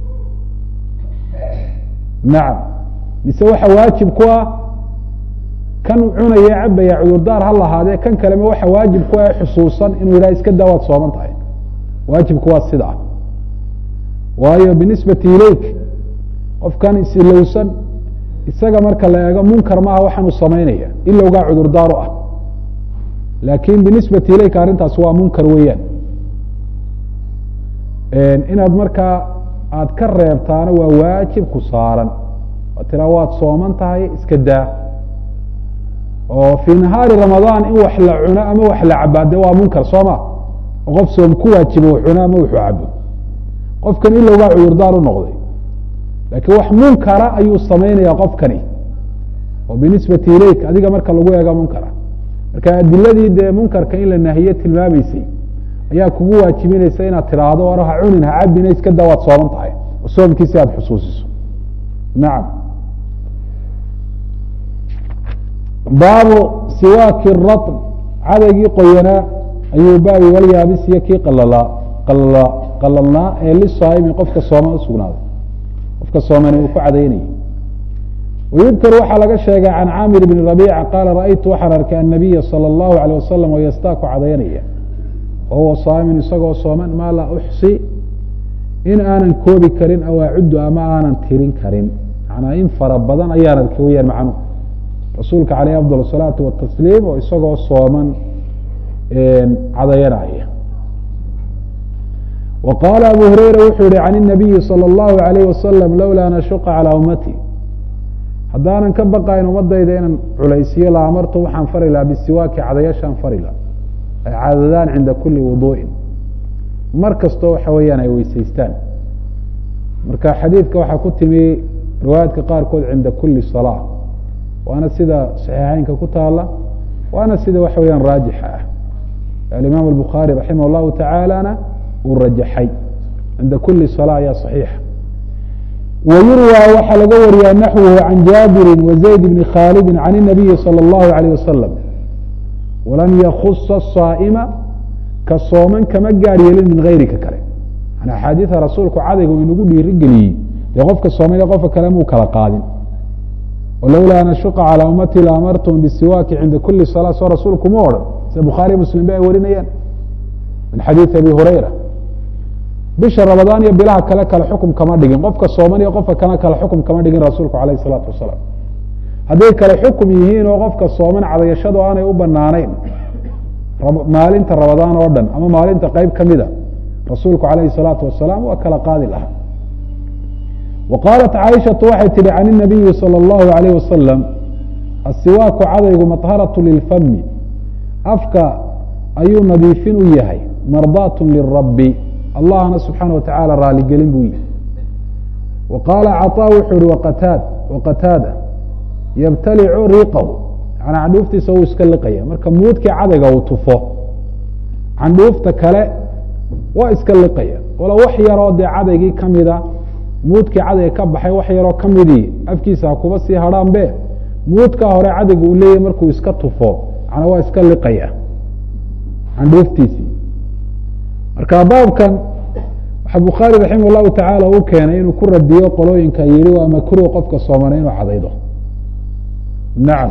nacam mise waxa waajib ku ah kan cunaya cabaya cudurdaar ha lahaadee kan kalema waxa waajib ku ah xusuusan inuu yidhaha iska daa waad sooman tahay waajibku waa sidaa waayo binisbati ilayk qofkan isilowsan isaga marka la eego munkar maaha waxaanu samaynaya ilowgaa cudurdaaru ah laakin binisbati ilayk arrintaas waa munkar weeyaan inaad markaa aada ka reebtaana waa waajib ku saaran waa tiraa waad sooman tahay iska daa oo fii nahaari ramadaan in wax la cuno ama wax la cabaa de waa munkar soo ma oo qof soom ku waajibo wax cuno ama wuxuu cabo qofkan ilowgaa cudurdaar u noqday laakiin wax munkara ayuu samaynaya qofkani oo binisbati ilayk adiga marka lagu eego munkara marka adiladii dee munkarka in la nahiye tilmaamaysay ayaa kugu waajibinaysa inaad tiraahdo war ha cunin ha cabina iska daa waad sooman tahay oo soomkiisi aada xusuusiso nacam baabu siwaaki ratn cadaygii qoyanaa ayuu baabi walyaabis iyo kii qalalaa qalala qalalnaa ee lisaaimi qofka sooman usugnaaday qofka soomani uu ku cadaynayay wayudkar waxaa laga sheegay can caamir bni rabiica qaala ra'aytu waxaan arkay annabiya salى اllahu alيyه wasalam oo yastaaku cadaynaya wahuwa saamin isagoo sooman maa laa uxsi in aanan koobi karin aw acuddu ama aanan tirin karin manaa in fara badan ayaan arkay weyaan macnuhu rasuulka caleyh afdal الsalaatu watasliim oo isagoo sooman cadayanaya wa qaala abu hureyra wuxuu yihi can الnabiyi salى اllahu alayh wasalam lowlaa nashuqa calىa ummati haddaanan ka baqayn ummadayda inaan culaysiyo la amartu waxaan fari lahaa bisiwaaki cadayashaan fari laha ay cadadaan cinda kuli wuduu'in mar kastoo waxa weeyaan ay weysaystaan marka xadiidka waxaa ku timi riwaayaadka qaarkood cinda kuli salaa waana sida saxiixeynka ku taala waana sida waxa weyaan raajixa ah alimaam الbukhaari raximah اllahu tacaalana uu rajaxay cinda kuli salaa ayaa صaxiixa wayurwى waxaa laga wariyaa naxwhu can jaabiri wazayd bni khaalidi can الnabiyi salى اllahu عalيه wasalam walam yakusa الsaa'ma ka sooman kama gaar yeelin min gayrika kale an axaadiida rasuulku cadayga uu inagu dhiiri geliyey dee qofka soomay qofka kale muu kala qaadin walowlaa an ashuqa calى ummati laamartum bisiwaaki cinda kuli salaa soo rasuulku ma odhan sida bukhaariy muslim ba ay warinayaan min xadiidi abi hurayra bisha ramadaan iyo bilaha kale kale xukum kama dhigin qofka sooman iyo qofka kale kale xukum kama dhigin rasuulku alayh الsalaatu wasalaam hadday kale xukum yihiin oo qofka sooman cadayashadu aanay u banaanayn maalinta ramadaan oo dhan ama maalinta qeyb kamida rasuulku alayhi الsalaatu wasalaam waa kala qaadi lahaa wa qaalat caaishatu waxay tihi can الnabiyi salى اllahu alayh wasalam asiwaaku cadaygu maطharaة lilfami afka ayuu nadiifin u yahay mardaat lirabi allahna subxaana watacaala raaligelin buu yihi wa qaala caطaa wuxuu yihi waqataad waqataada yabtalicu riiqahu yanaa candhuuftiisa wuu iska liqaya marka muudkii cadayga uu tufo candhuufta kale waa iska liqaya walo wax yaroo dee cadaygii kamida muudkii cadayga ka baxay wax yaroo kamidii afkiisa ha kuba sii hadhaan be muudkaa hore cadayga uu leeyahy markuu iska tufo manaa waa iska liqaya candhuuftiisii marka baabkan waxaa bukhaari raximah llahu tacaala u keenay inuu ku radiyo qolooyinka yihi waa makruh qofka soomana inuu cadaydo nacam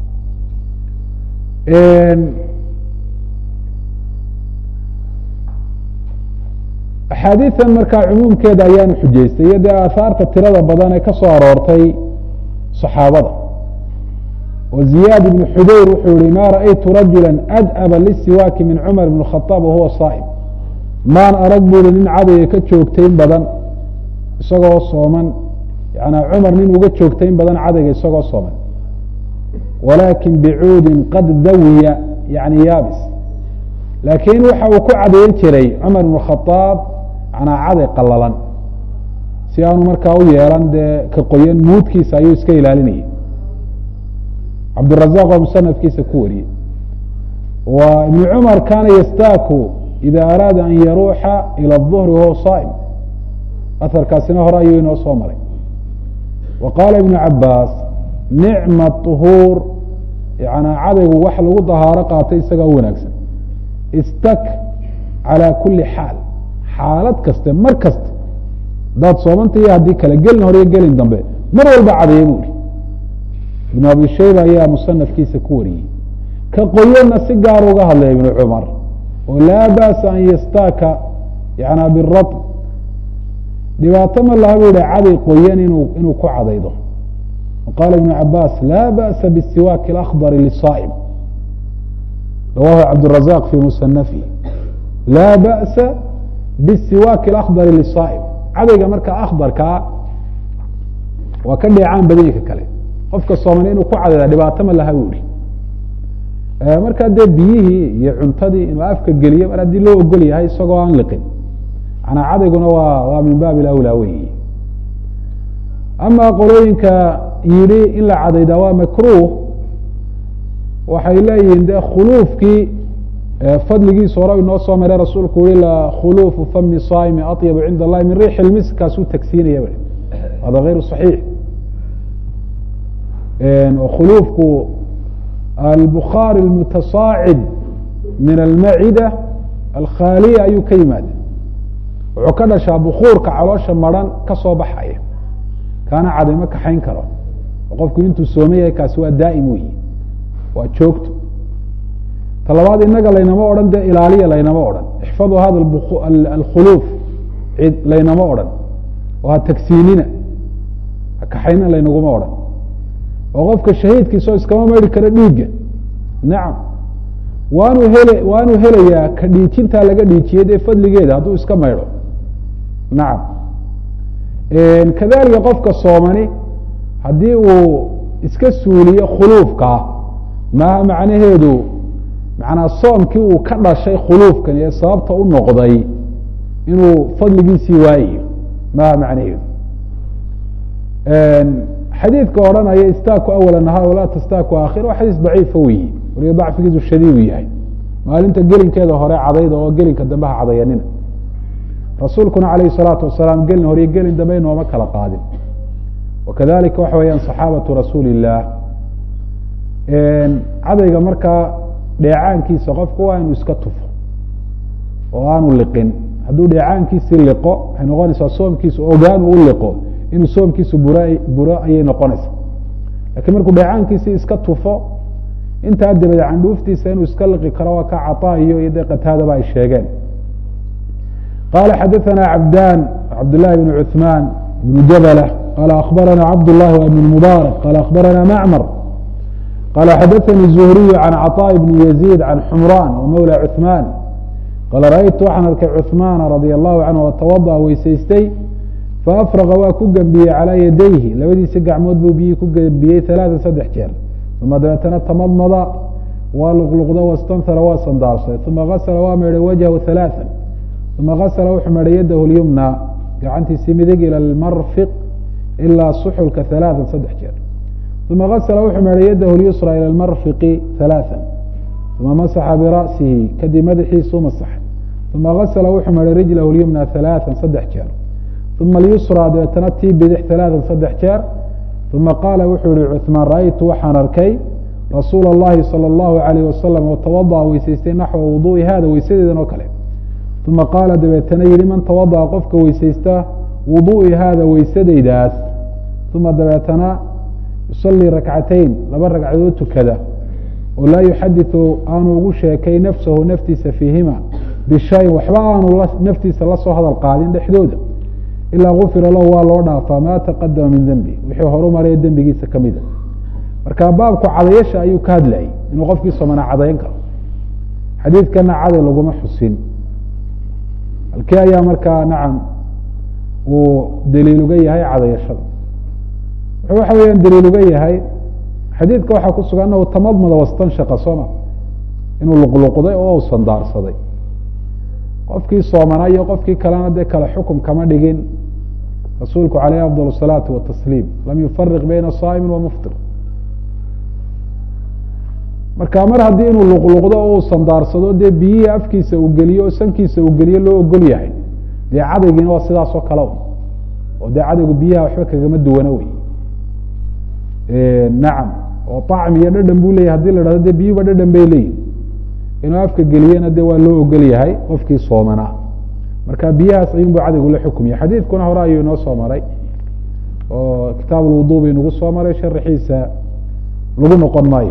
axaadiidan markaa cumuumkeeda ayaanu xujaystay iyo dee aahaarta tirada badan ee ka soo aroortay saxaabada oo ziyaad ibnu xudeyr wuxuu yihi ma ra'aytu rajula ad'aba lisiwaaki min cumar ibn khaaab wahuwa saa'im maan arag bu ihi nin cadayga ka joogtayn badan isagoo sooman yana cumar nin uga joogtayn badan cadayga isagoo sooman walaakin bicuudin qad dawiya yani yaabis laakiin waxa uu ku cadayn jiray cumar ibn khaaab yanaa caday qalalan si aanu markaa u yeelan dee ka qoyan muudkiisa ayuu iska ilaalinayay cabdirazaq oo musanafkiisa ku wariyey wa ibnu cumar kana yastaaku ida araada an yaruuxa ilى الظhri wahuwa saa'im aharkaasina hore ayuu inoo soo maray wa qaala ibnu cabaas nicma طuhuur yana cadaygu wax lagu dahaaro qaatay isagaa u wanaagsan istak calى kuli xaal xaalad kaste mar kasta hadaad soomanta iyo haddii kale gelin hore iyo gelin dambe mar walba cadaya bu ihi ibnu abi shayba ayaa musanafkiisa ku wariyey ka qoyanna si gaar uga hadlaya ibnu cumar oo laa ba'sa an yastaaka yana biraط dhibaato ma laha bu yihi caday qoyan inu inuu ku cadaydo qaala ibnu cabaas laa ba'sa bisiwaaki اlakhdari lisaa'im rawahu cabdالrazaq fi musanafihi laa ba'sa bisiwaaki اlakhdari lisaa'im cadayga marka akhdarkaa waa ka dheecaan badanyka kale qofka sooman inuu ku cadayda dhibaato ma laha bu ihi markaa dee biyihii iyo cuntadii inuu afka geliyo mar haddii loo ogol yahay isagoo aan liqin manaa cadayguna waa waa min baabi ilawlaa weyi ama qolooyinka yidhi in la cadaydaa waa makruh waxay leeyihiin de khuluufkii fadligiisa hore inoo soo maray rasuulku yihi la khuluufu fami saa'imi aطyabu cinda allahi min riixi lmisk kaasuu tagsiinaya ba hada غayru صaxiix khuluufku albukhaari almutasaacid min almacida alkhaaliya ayuu ka yimaada wuxuu ka dhashaa bukuurka caloosha maran ka soo baxaya kaana cadayma kaxayn karo oo qofku intuu sooma yahay kaasi waa daa'im weyi waa joogto ta labaad inaga laynama odhan dee ilaaliya laynama odhan ixfadu hada alkhuluuf cid laynama odhan oo ha tagsiinina ha kaxayna laynaguma odhan oo qofka shahiidkiisoo iskama mari karo dhiigga nacam waanu hele waanu helayaa ka dhiijintaa laga dhiijiyey dee fadligeeda hadduu iska maydho nacam kadalika qofka soomani haddii uu iska suuliyo khuluufkaa maaha macnaheedu macnaa soomkii uu ka dhashay khuluufkan ee sababta u noqday inuu fadligiisii waayayo maaha macnaheedu xadiidka odhanaya istaaku awala nahaar walaa tastaaku aakhir waa xadiis daciifa weyi waliba dacfigiisu shadiidu yahay maalinta gelinkeeda hore cadayda oo gelinka dambe ha cadayanina rasuulkuna alayh الsalaatu wasalaam gelin hore iyo gelin dambe nooma kala qaadin wakadalika waxa weeyaan صaxaabatu rasuuli الlah cadayga markaa dheecaankiisa qofku waa inuu iska tufo oo aanu liqin hadduu dheecaankiisi liqo waxay noqonaysaa soomkiisu ogaanu u liqo inuu soomkiisu bur buro ayay noqonaysaa lakiin markuu dheecaankiisi iska tufo intaa dabadeed candhuuftiisa inuu iska liqi karo waa ka caطaa iyo iyo dee qataadaba ay sheegeen qala xadaثna cabdan cabdالlahi بn cuثman بn jabl qala akhbarana cabd الlahi بn mubaarak qala akhbarana macmr qala xadaثani الzuhriy can caطاء bn yazيid can xumran wmawlى cuثman qala raأytu waxaan arkay cuثmana radي الlahu canhu watawaضأ weysaystay faafraqa waa ku gembiyey calىa yadayhi labadiisa gacmood buu biyii ku gembiyey ثalaaثa saddex jeer uma dabeetana tamadmada waa luqluqda wastanhara waa sandaarsaday uma gasla waa meedhay wajhu ثalaaثa uma gasla wuxuu meedhay yadahu اlyumna gacantiisii midig ilى اlmarfiq ilaa suxulka ثalaaثa saddex jeer uma gasla wuxuu meedhay yadahu اlyusra ilى اlmarfiqi ثalaaثa uma masaxa bira'sihi kadib madaxiisuu masaxay uma gasla wuxuu meedhay rijlahu اlyumna ثalaaثa saddex jeer uma اlyusra dabeetana tii bidix ثalaaثa saddex jeer uma qaala wuxuu yihi cuثmaan ra'aytu waxaan arkay rasuula اllahi salى اllahu عalayh wasalam oo tawaضأa weysaystay naxwa wuduءi hada weysadeedan oo kale uma qaala dabeetana yihi man tawaضأa qofka weysaysta wuduءi hada weysadaydaas uma dabeetana yusalii rakcatayn laba ragcadood tukada oo laa yuxadiثu aanu ugu sheekay nafsahu naftiisa fiihima bishayin waxba aanu naftiisa lasoo hadal qaadin dhexdooda ilaa gufira lahu waa loo dhaafaa ma taqadama min dembi wixii horu maraya dembigiisa kamida marka baabku cadayasha ayuu ka hadlayay inuu qofkii somana cadayn karo xadiidkana caday laguma xusin halkii ayaa markaa nacam uu daliil uga yahay cadayashada wuxuu waxa weeyaan daliil uga yahay xadiidka waxaa ku sugan anahu tamadmada wastanshaqa sooma inuu luqluqday oo u sandaarsaday qofkii soomanaa iyo qofkii kalena dee kale xukum kama dhigin rasuulku calayh afضal الsalaati watasliim lam yufariq bayna saa'imi wa muftir marka mar haddii inuu luqluqdo oo uu sandaarsado dee biyihii afkiisa uu geliyo oo sankiisa uu geliyo loo ogol yahay dee cadaygiina waa sidaas oo kale oo dee cadaygu biyaha waxba kagama duwana wey nacam oo طacmi iyo dhadhan buu leyahy hadii la dhahdo dee biyuba dhadhan bay leeyihin inuu afka geliyena de waa loo ogol yahay qofkii soomanaa marka biyahaas ayunbu cadaygu la xukumya xadiidkuna hore ayuu inoo soo maray oo kitaab lwudu bay nagu soo maray sharaxiisa lagu noqon maayo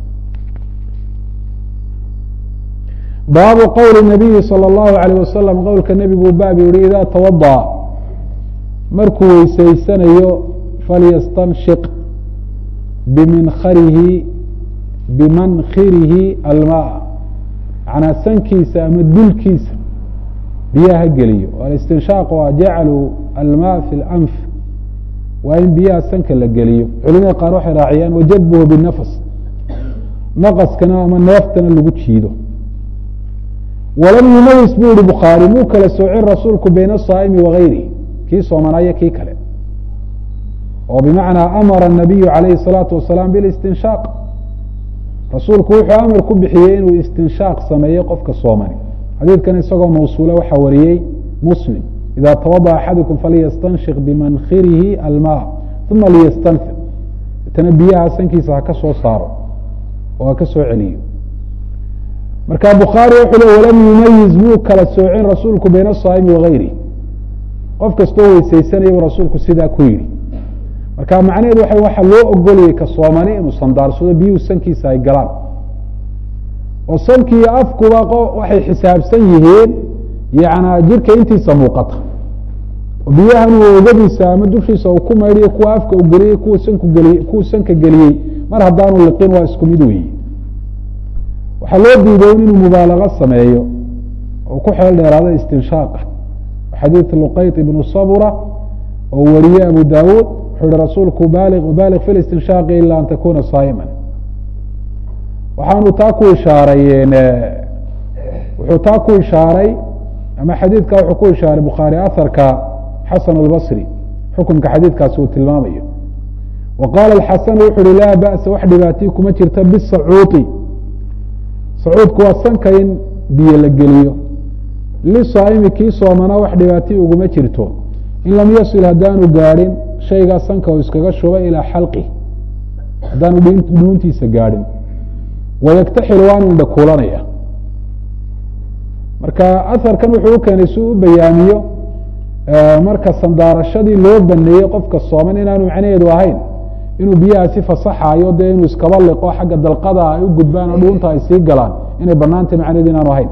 baabu qowli nabiyi salى اllahu alayh wasalam qowlka nebigu baab yihi ida tawaضa markuu weysaysanayo falyastanshiq biminkharihi bimankhirihi almaa manaa sankiisa ama dulkiisa biyaha geliyo alistinshaaq waa jaclu almaa fi اlanf waa in biyaha sanka la geliyo culimada qaar waxay raaciyaan wajadbuhu binafs naqaskana ama neeftana lagu jiido walam yumayis buu yihi bukhaari muu kala soocin rasuulku bayna asaa'imi wagayrihi kii soomanaayo kii kale oo bimacnaa amara الnabiyu calayhi الsalaatu wasalaam bilistinshaaq rasuulku wuxuu amar ku bixiyey inuu istinshaaq sameeyo qofka soomani xadiidkan isagoo mawsuula waxaa wariyey muslim ida tawadaأ axadukum falyastanshiq bimankhirihi almaa uma liyastanfir itana biyaha sankiisa ha ka soo saaro oo ha ka soo celiyo marka bukhaari wuxuu le walam yumayiz muu kala soocin rasuulku bayna asaa'imi wagayrihi qof kastoo weysaysanaya rasuulku sidaa ku yidhi marka macnaheedu waa waxa loo ogolayay ka soomani inuu sandaarsado biyuhu sankiisa ay galaan oo sankii afkuba waxay xisaabsan yihiin yana jirka intiisa muuqata oo biyahan uu ogadiisa ama dushiisa uu ku maydhiyo kuwa afka u geliyey kuwa sanku geliye kuwa sanka geliyey mar haddaanu liqin waa isku mid weyi waxaa loo diiday inuu mubaalago sameeyo oo ku xeel dheeraado istinshaaqa xadiid luqayط ibnu sabura oo wariye abu dawuud wuxuu yihi rasuulku baaliq baaliq fi listinshaaqi ila an takuna saa'ima waxaanu taa ku ishaaray wuxuu taa ku ishaaray ama xadiidka wuxuu ku ishaaray bukhaari aharka xasan اlbasri xukunka xadiidkaasi uu tilmaamayo wa qaala axasanu wuxu uhi laa ba'sa wax dhibaatii kuma jirta bisacuuطi sacuudku waa sanka in biyo la geliyo lisaa'imi kii soomana wax dhibaatii uguma jirto in lam yasil haddaanu gaadhin shaygaa sanka uu iskaga shubay ilaa xalqi haddaanu dhuuntiisa gaadhin wayaktaxil waanu indhakuulanaya marka aharkan wuxuu u keenay si u bayaamiyo marka sandaarashadii loo baneeyey qofka sooman inaanu macnaheedu ahayn inuu biyahaasi fasaxayo dee inuu iskaba liqo xagga dalqada ay u gudbaan oo dhuunta ay sii galaan inay banaantay macnaheedu inaanu ahayn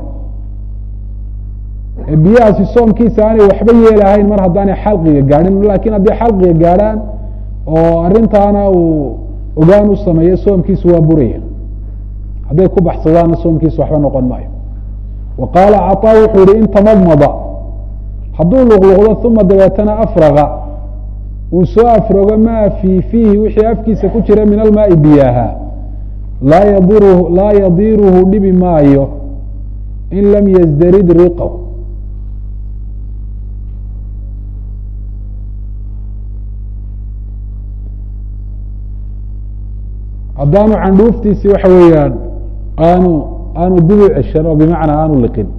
biyahaasi soomkiisa aanay waxba yeelahayn mar haddaanay xalqiga gaadhin lakin haddii xalqiga gaadhaan oo arintaana uu ogaan u sameeyo soomkiisu waa buraya hadday ku baxsadaana soomkiisu waxba noqon maayo wa qaala caطaa wuxuu yihi in tamadmada hadduu luqluqdo uma dabeetana afraga uu soo afrogo maa fii fiihi wixii afkiisa ku jira min almaai biyaha laa yadiruhu laa yadiruhu dhibi maayo in lam yasdarid riqahu haddaanu candhuuftiisi waxa weeyaan aanu aanu dib u ceshan oo bimacnaa aanu liqin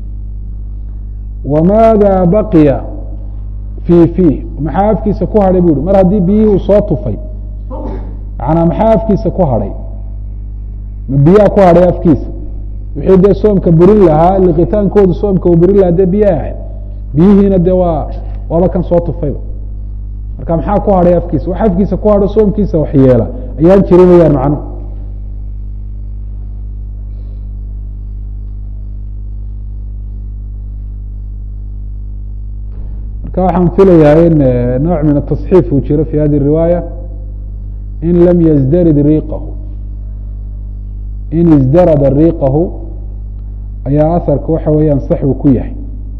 wamaada baqiya fii fiih maxaa afkiisa ku hadhay bu uhi mar haddii biyihii uu soo tufay manaa maxaa afkiisa ku hadhay ma biyaha ku hadhay afkiisa wixii dee soomka burin lahaa liqitaankoodu soomka uu burin lahaa dee biyaha ahayd biyihiina dee waa waaba kan soo tufayba marka maxaa ku hadhay afkiisa wax afkiisa ku hadho soomkiisa wax yeela ayaan jirin wayaan macnuhu marka waxaan filayaa in nooc min atasxiif uu jiro fi hadi riwaaya in lam yasdarid riqahu in isdarada riqahu ayaa aharka waxa weeyaan sax uu ku yahay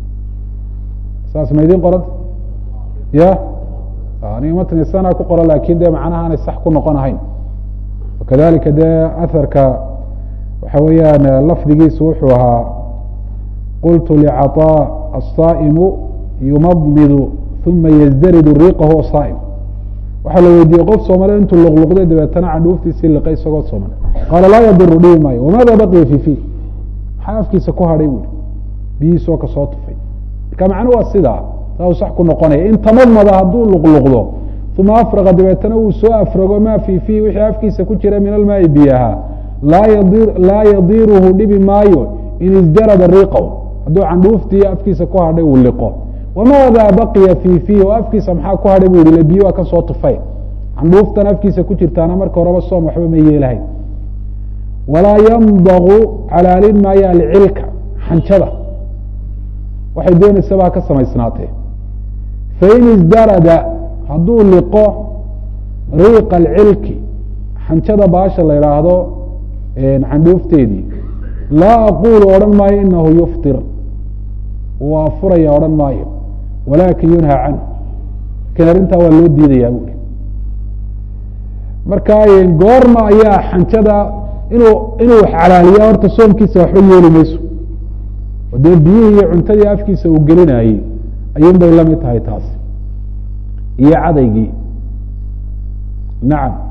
saas ma idin qoranta ya aniga matni sana ku qoro lakin dee macnaha aanay sax ku noqon ahayn wakadalika dee aharka waxa weeyaan lafdigiisu wuxuu ahaa qultu licaطاء الصaaئmu yumadmidu uma yasdaridu riqahu saa'im waxaa la weydiiyey qof soomale intuu luqluqday dabeetana candhuuftiisii liqay isagoo sooman qaala laa yadiru dhibi maayo wamaada baqiya fi fi maxaa afkiisa ku hadhay buui biyihiisoo kasoo tufay marka macnu waa sidaa saa uu sax ku noqonaya in tamadmada hadduu luqluqdo uma afraqa dabeetana uu soo afrago maa fii fiihi wixii afkiisa ku jira min almaai biyaha laa yadiruhu dhibi maayo in isdarada riqaw hadduu candhuuftii afkiisa ku hadhay uu liqo wamaada baqiya fii fiihi oo afkiisa maxaa ku hadhay bu yihi le biyo waa ka soo tufay candhuuftan afkiisa ku jirtaana marka horeba soom waxba ma yeelahayn walaa yambaqu calaalin maayo alcilka xanjada waxay doonaysaba ha ka samaysnaatee fain isdarada hadduu liqo riiqa alcilki xanjada baasha la idhaahdo candhuufteedii laa aqulu odhan maayo inahu yuftir waa furaya odhan maayo walaakin yunha canhu lakin arrintaa waa loo diidayaa buuri marka goorma ayaa xanjada inuu inuu wax calaaliya horta soomkiisa waxba yeeli mayso oo dee biyihii iyo cuntadii afkiisa uu gelinayey ayuun bay lamid tahay taasi iyo cadaygii nacam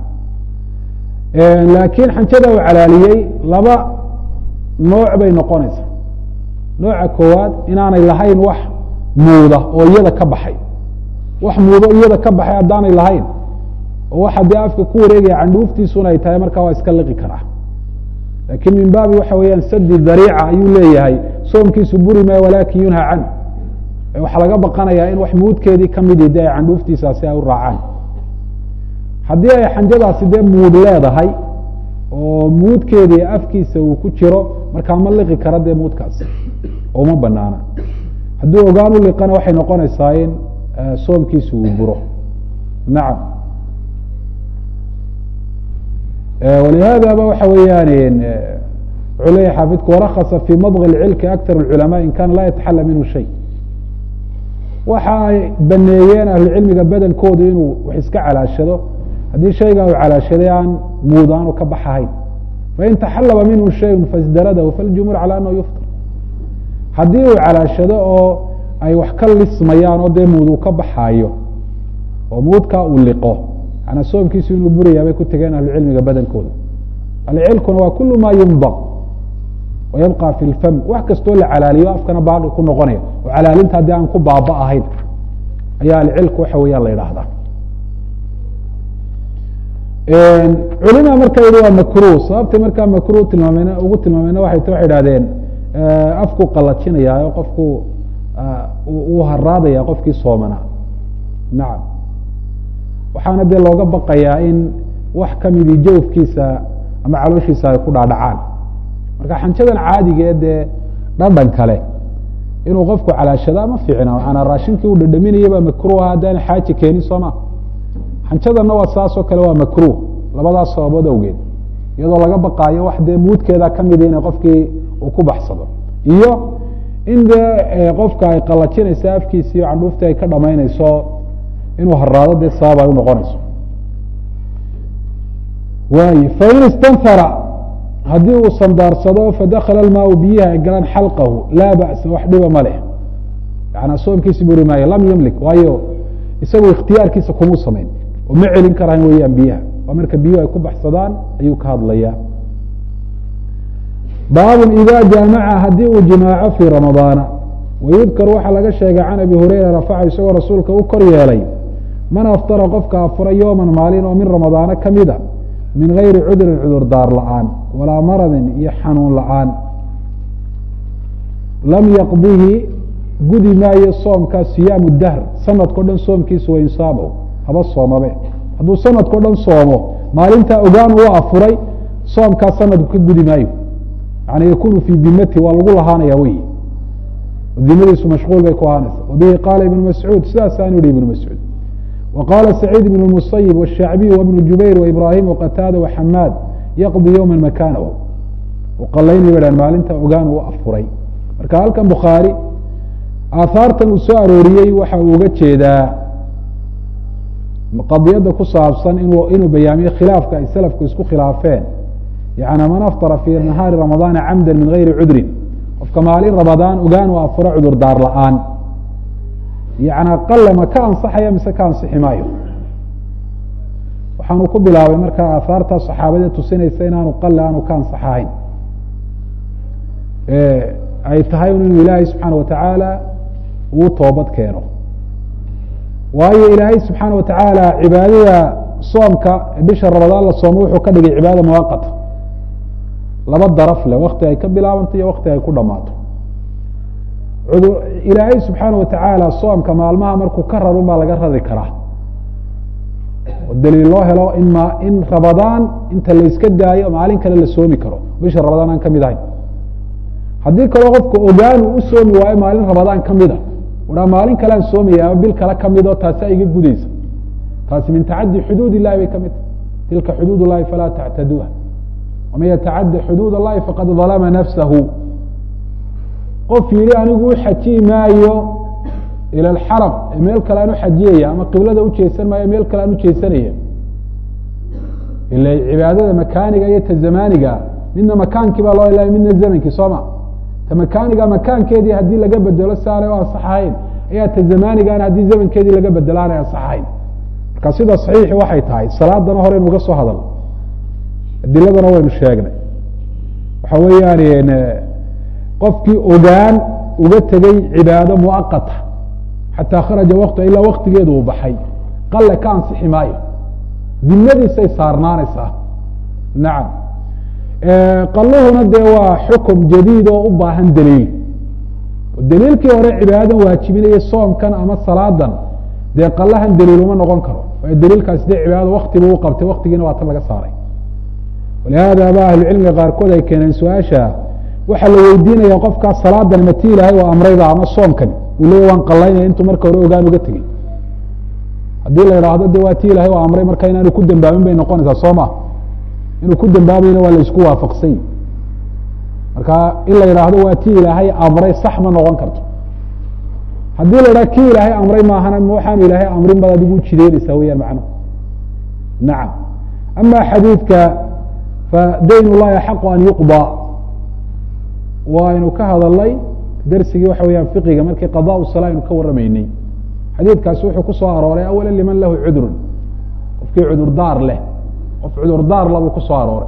laakiin xanjada uu calaaliyey laba nooc bay noqonaysaa nooca koowaad inaanay lahayn wax muuda oo iyada ka baxay wax muudo iyada ka baxay haddaanay lahayn oo waxa dee afka ku wareegaya candhuuftiisuna ay tahay markaa waa iska liqi karaa lakin min baabi waxa weeyaan sadi dariica ayuu leeyahay soomkiisu buri maayo walakin yunha canhu waxaa laga baqanayaa in wax muudkeedii kamidi de ay candhuuftiisaasi ay u raacaan haddii ay xanjadaasi dee muud leedahay oo muudkeedii afkiisa uu ku jiro markaa ma liqi kara dee muudkaasi oo uma banaana hadduu ogaan u liqana waxay noqonaysaa in soomkiisu uu buro nacam walihaadaba waxa weeyaan wuxuu leeyahy xaafidku warakasa fii madغi cilki aktar اculama in kana laa yataxala minhu shay waxa ay baneeyeen ahlucilmiga badankoodu inuu wax iska calaashado haddii shaygaa uu calaashaday aan muud aanu ka baxahayn fain taxalaba minhu shayء fasdaradahu faljumhuur calى anahu yuftar haddii uu calaashado oo ay wax ka lismayaan oo dee muud uu ka baxaayo oo muudkaa uu liqo manaa soomkiisu inuu burayaa bay ku tegeen ahlucilmiga badankooda alcilkuna waa kulu ma yunbaq wayabqa fi lfam wax kastoo la calaaliyo afkana baaqi ku noqonaya oo calaalinta haddii aan ku baaba ahayn ayaa alcilku waxa weeyaan la yidhaahdaa culima marka yihi waa makruh sababtay markaa makruh tilmaameen ugu tilmaameyna waxay t waxay idhahdeen afku qalajinaya oo qofku uu haraadaya qofkii soomana nacam waxaana dee looga baqayaa in wax kamidii jawfkiisa ama calooshiisa ay ku dhaadhacaan marka xanjadan caadiga ee dee dhadhan kale inuu qofku calaashada ma fiicna maanaa raashinkii uu dhadhaminayaba makruha haddaan xaaji keenin sooma xanjadanna waa saasoo kale waa makruh labadaas sababood awgeed iyadoo laga baqaayo wax dee muudkeeda kamida ina qofkii uu ku baxsado iyo in dee qofka ay qalajinayso afkiisi iyo candhuuftii ay ka dhamaynayso inuu haraado dee sabab ay unoqonayso waay fain istanfara haddii uu sandaarsado fadakala almaau biyihi ay galaan xalqahu laa ba'sa wax dhiba ma leh yanaa soomkiisi buri maayo lam yamlik waayo isagu ikhtiyaarkiisa kumuu samayn oo ma celin karaan weeyaan biyaha waa marka biyuhu ay ku baxsadaan ayuu ka hadlayaa baabun ida jaamaca haddii uu jimaaco fii ramadaana wayudkar waxaa laga sheegay can abi hureyra rafaca isagoo rasuulka u kor yeelay man aftara qofka afura yooman maalin oo min ramadaana kamida min gayri cudrin cudur daar la-aan walaa maradin iyo xanuun la-aan lam yaqdihi gudi maayo soomka siyaamu dahr sanadkao dhan soomkiisa wainsaabo haba soomabe hadduu sanadkao dhan soomo maalintaa ogaan uu afuray soomkaa sanadku ka gudi maayo yani yakunu fii dimati waa lagu lahaanaya wey dimadiisu mashquul bay ku ahaanaysa wabihi qaala ibnu mascuud sidaasaanu yihi ibnu mascuud وqاla سacيid بن المصyب والشhacbiي وبن jubayr وإbrahim وqtاada وxamaad yqضي yوma makanahu qalaynay ba maalinta ogaan uu afuray marka halkan bukhaarي aahaartan uu soo arooriyey waxa uu uga jeedaa qadiyada ku saabsan inuu bayaamiyo khilaafka ay slafku isku khilaafeen yani man aftara fي nahaari رamaضاana camda min غayri cudrin qofka maalin ramadaan ogaan uu afuro cudur daar la-aan yana qale ma ka ansaxaya mise ka ansixi maayo waxaanu ku bilaabay markaa aahaarta saxaabadee tusinaysa inaanu qale aanu ka ansaxahayn ay tahay inuu ilaahay subxaana watacaala uu toobad keeno waayo ilaahay subxaana watacaala cibaadada soomka bisha ramadaan la soomo wuxuu ka dhigay cibaada muwaqata laba daraf leh wakti ay ka bilaabanto iyo wakti ay ku dhamaato ilaahay subxaana watacaala soomka maalmaha markuu ka rarun baa laga rari karaa oo daliil loo helo in ma in ramadaan inta layska daayo maalin kale la soomi karo bisha ramadaan aan kamid ahayn haddii kaloo qofku ogaanu u soomi waayo maalin ramadaan kamida uhaa maalin kale aan soomaya ama bil kale kamidoo taasi iga gudaysa taasi min tacadi xuduud illahi bay kamid tahay tilka xuduud اllahi falaa tactaduuha waman yatacadi xuduud اllahi faqad dalama nafsahu qof yihi anigu u xajiyi maayo ila alxaram meel kale aan uxajiyaya ama qiblada ujeesan maayo meel kale aan ujeesanaya ila cibaadada makaaniga iyo ta zamaniga midna makaankii baa loo ilaay midna zamankii sooma ta makaaniga makaankeedii haddii laga bedelo si aanay u ansaxahayn ayaa ta zamanigaana haddii zamankeedii laga bedelo aanay ansaxahayn marka sida saxiixi waxay tahay salaadana hore inuga soo hadal adiladana waynu sheegnay waxa weeyaan qofkii ogaan uga tegey cibaado muaqata xataa kharaja waqtu ilaa waktigeedu uu baxay qale ka ansixi maayo dimadiisay saarnaanaysaa nacam qaluhuna dee waa xukum jadiid oo u baahan daliil daliilkii hore cibaadadan waajibinaya soomkan ama salaadan dee qalahan daliil uma noqon karo waayo daliilkaasi dee cibaadada waktibu u qabtay waktigiina waa tan laga saaray walihaada ba ahlucilmiga qaarkood ay keeneen su-aasha waxaa la weydiinaya qofkaas salaadan mati ilaahay waa amrayda ama soomkani uu leeya waan qalaynaya intuu marka hore ogaan uga tegey haddii la idhaahdo de waa ti ilahay waa amray marka inaanu ku dambaabin bay noqonaysaa soo ma inuu ku dambaabayna waa la isku waafaqsany marka in la yidhaahdo waa ti ilaahay amray sax ma noqon karto haddii la idhaha ki ilaahay amray maahana ma waxaanu ilaahay amrin baad adigu ujideynaysaa weyaan macnuhu nacam ama xadiidka fadayn اllahi axaqu an yuqضى waynu ka hadalnay dersigii waxa weyaan fiqiga markii qada sala aynu ka waramaynay xadiidkaasi wuxuu ku soo arooray awala liman lahu cudrun qofkii cudurdaar leh qof cudurdaar labuu ku soo arooray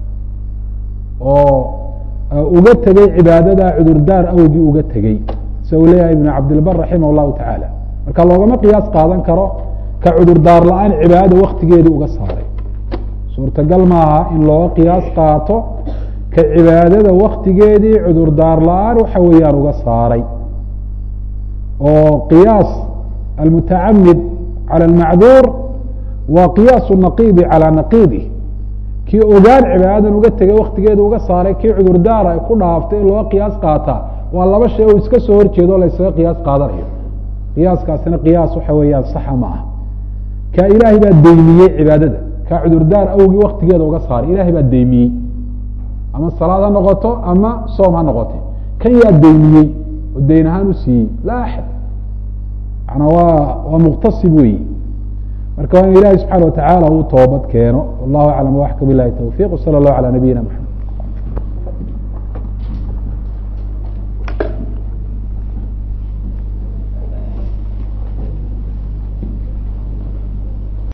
oo uga tegey cibaadada cudurdaar awgii uga tegey sida uu leeyahay ibn cabdilbar raximah اllahu tacaala marka loogama qiyaas qaadan karo ka cudurdaar la-aan cibaadada waktigeedii uga saaray suurtagal maaha in looga qiyaas qaato ka cibaadada waktigeedii cudurdaar la-aan waxa weeyaan uga saaray oo qiyaas almutacamid calى اlmacduur waa qiyaasu naqiidi calى naqiidi kii ogaan cibaadadan uga tegay waktigeeda uga saaray kii cudurdaara ku dhaaftay in looga qiyaas qaataa waa laba shay oo iska soo horjeedo o laysaga qiyaas qaadanayo qiyaaskaasina qiyaas waxa weeyaan saxa ma ah ka ilaahay baa deymiyey cibaadada ka cudurdaar awgii waktigeeda uga saaray ilahay baa deymiyey ama salaad ha noqoto ama soom ha noqote kan yaa deymiyey oo deyn ahaan u siiyey laa axad manaa waa waa muqtasib weyi marka waa in ilahi subxaana watacaala uu toobad keeno wallahu aclam waxka bilahi towfiq wsala allahu calى nabiyina mxamed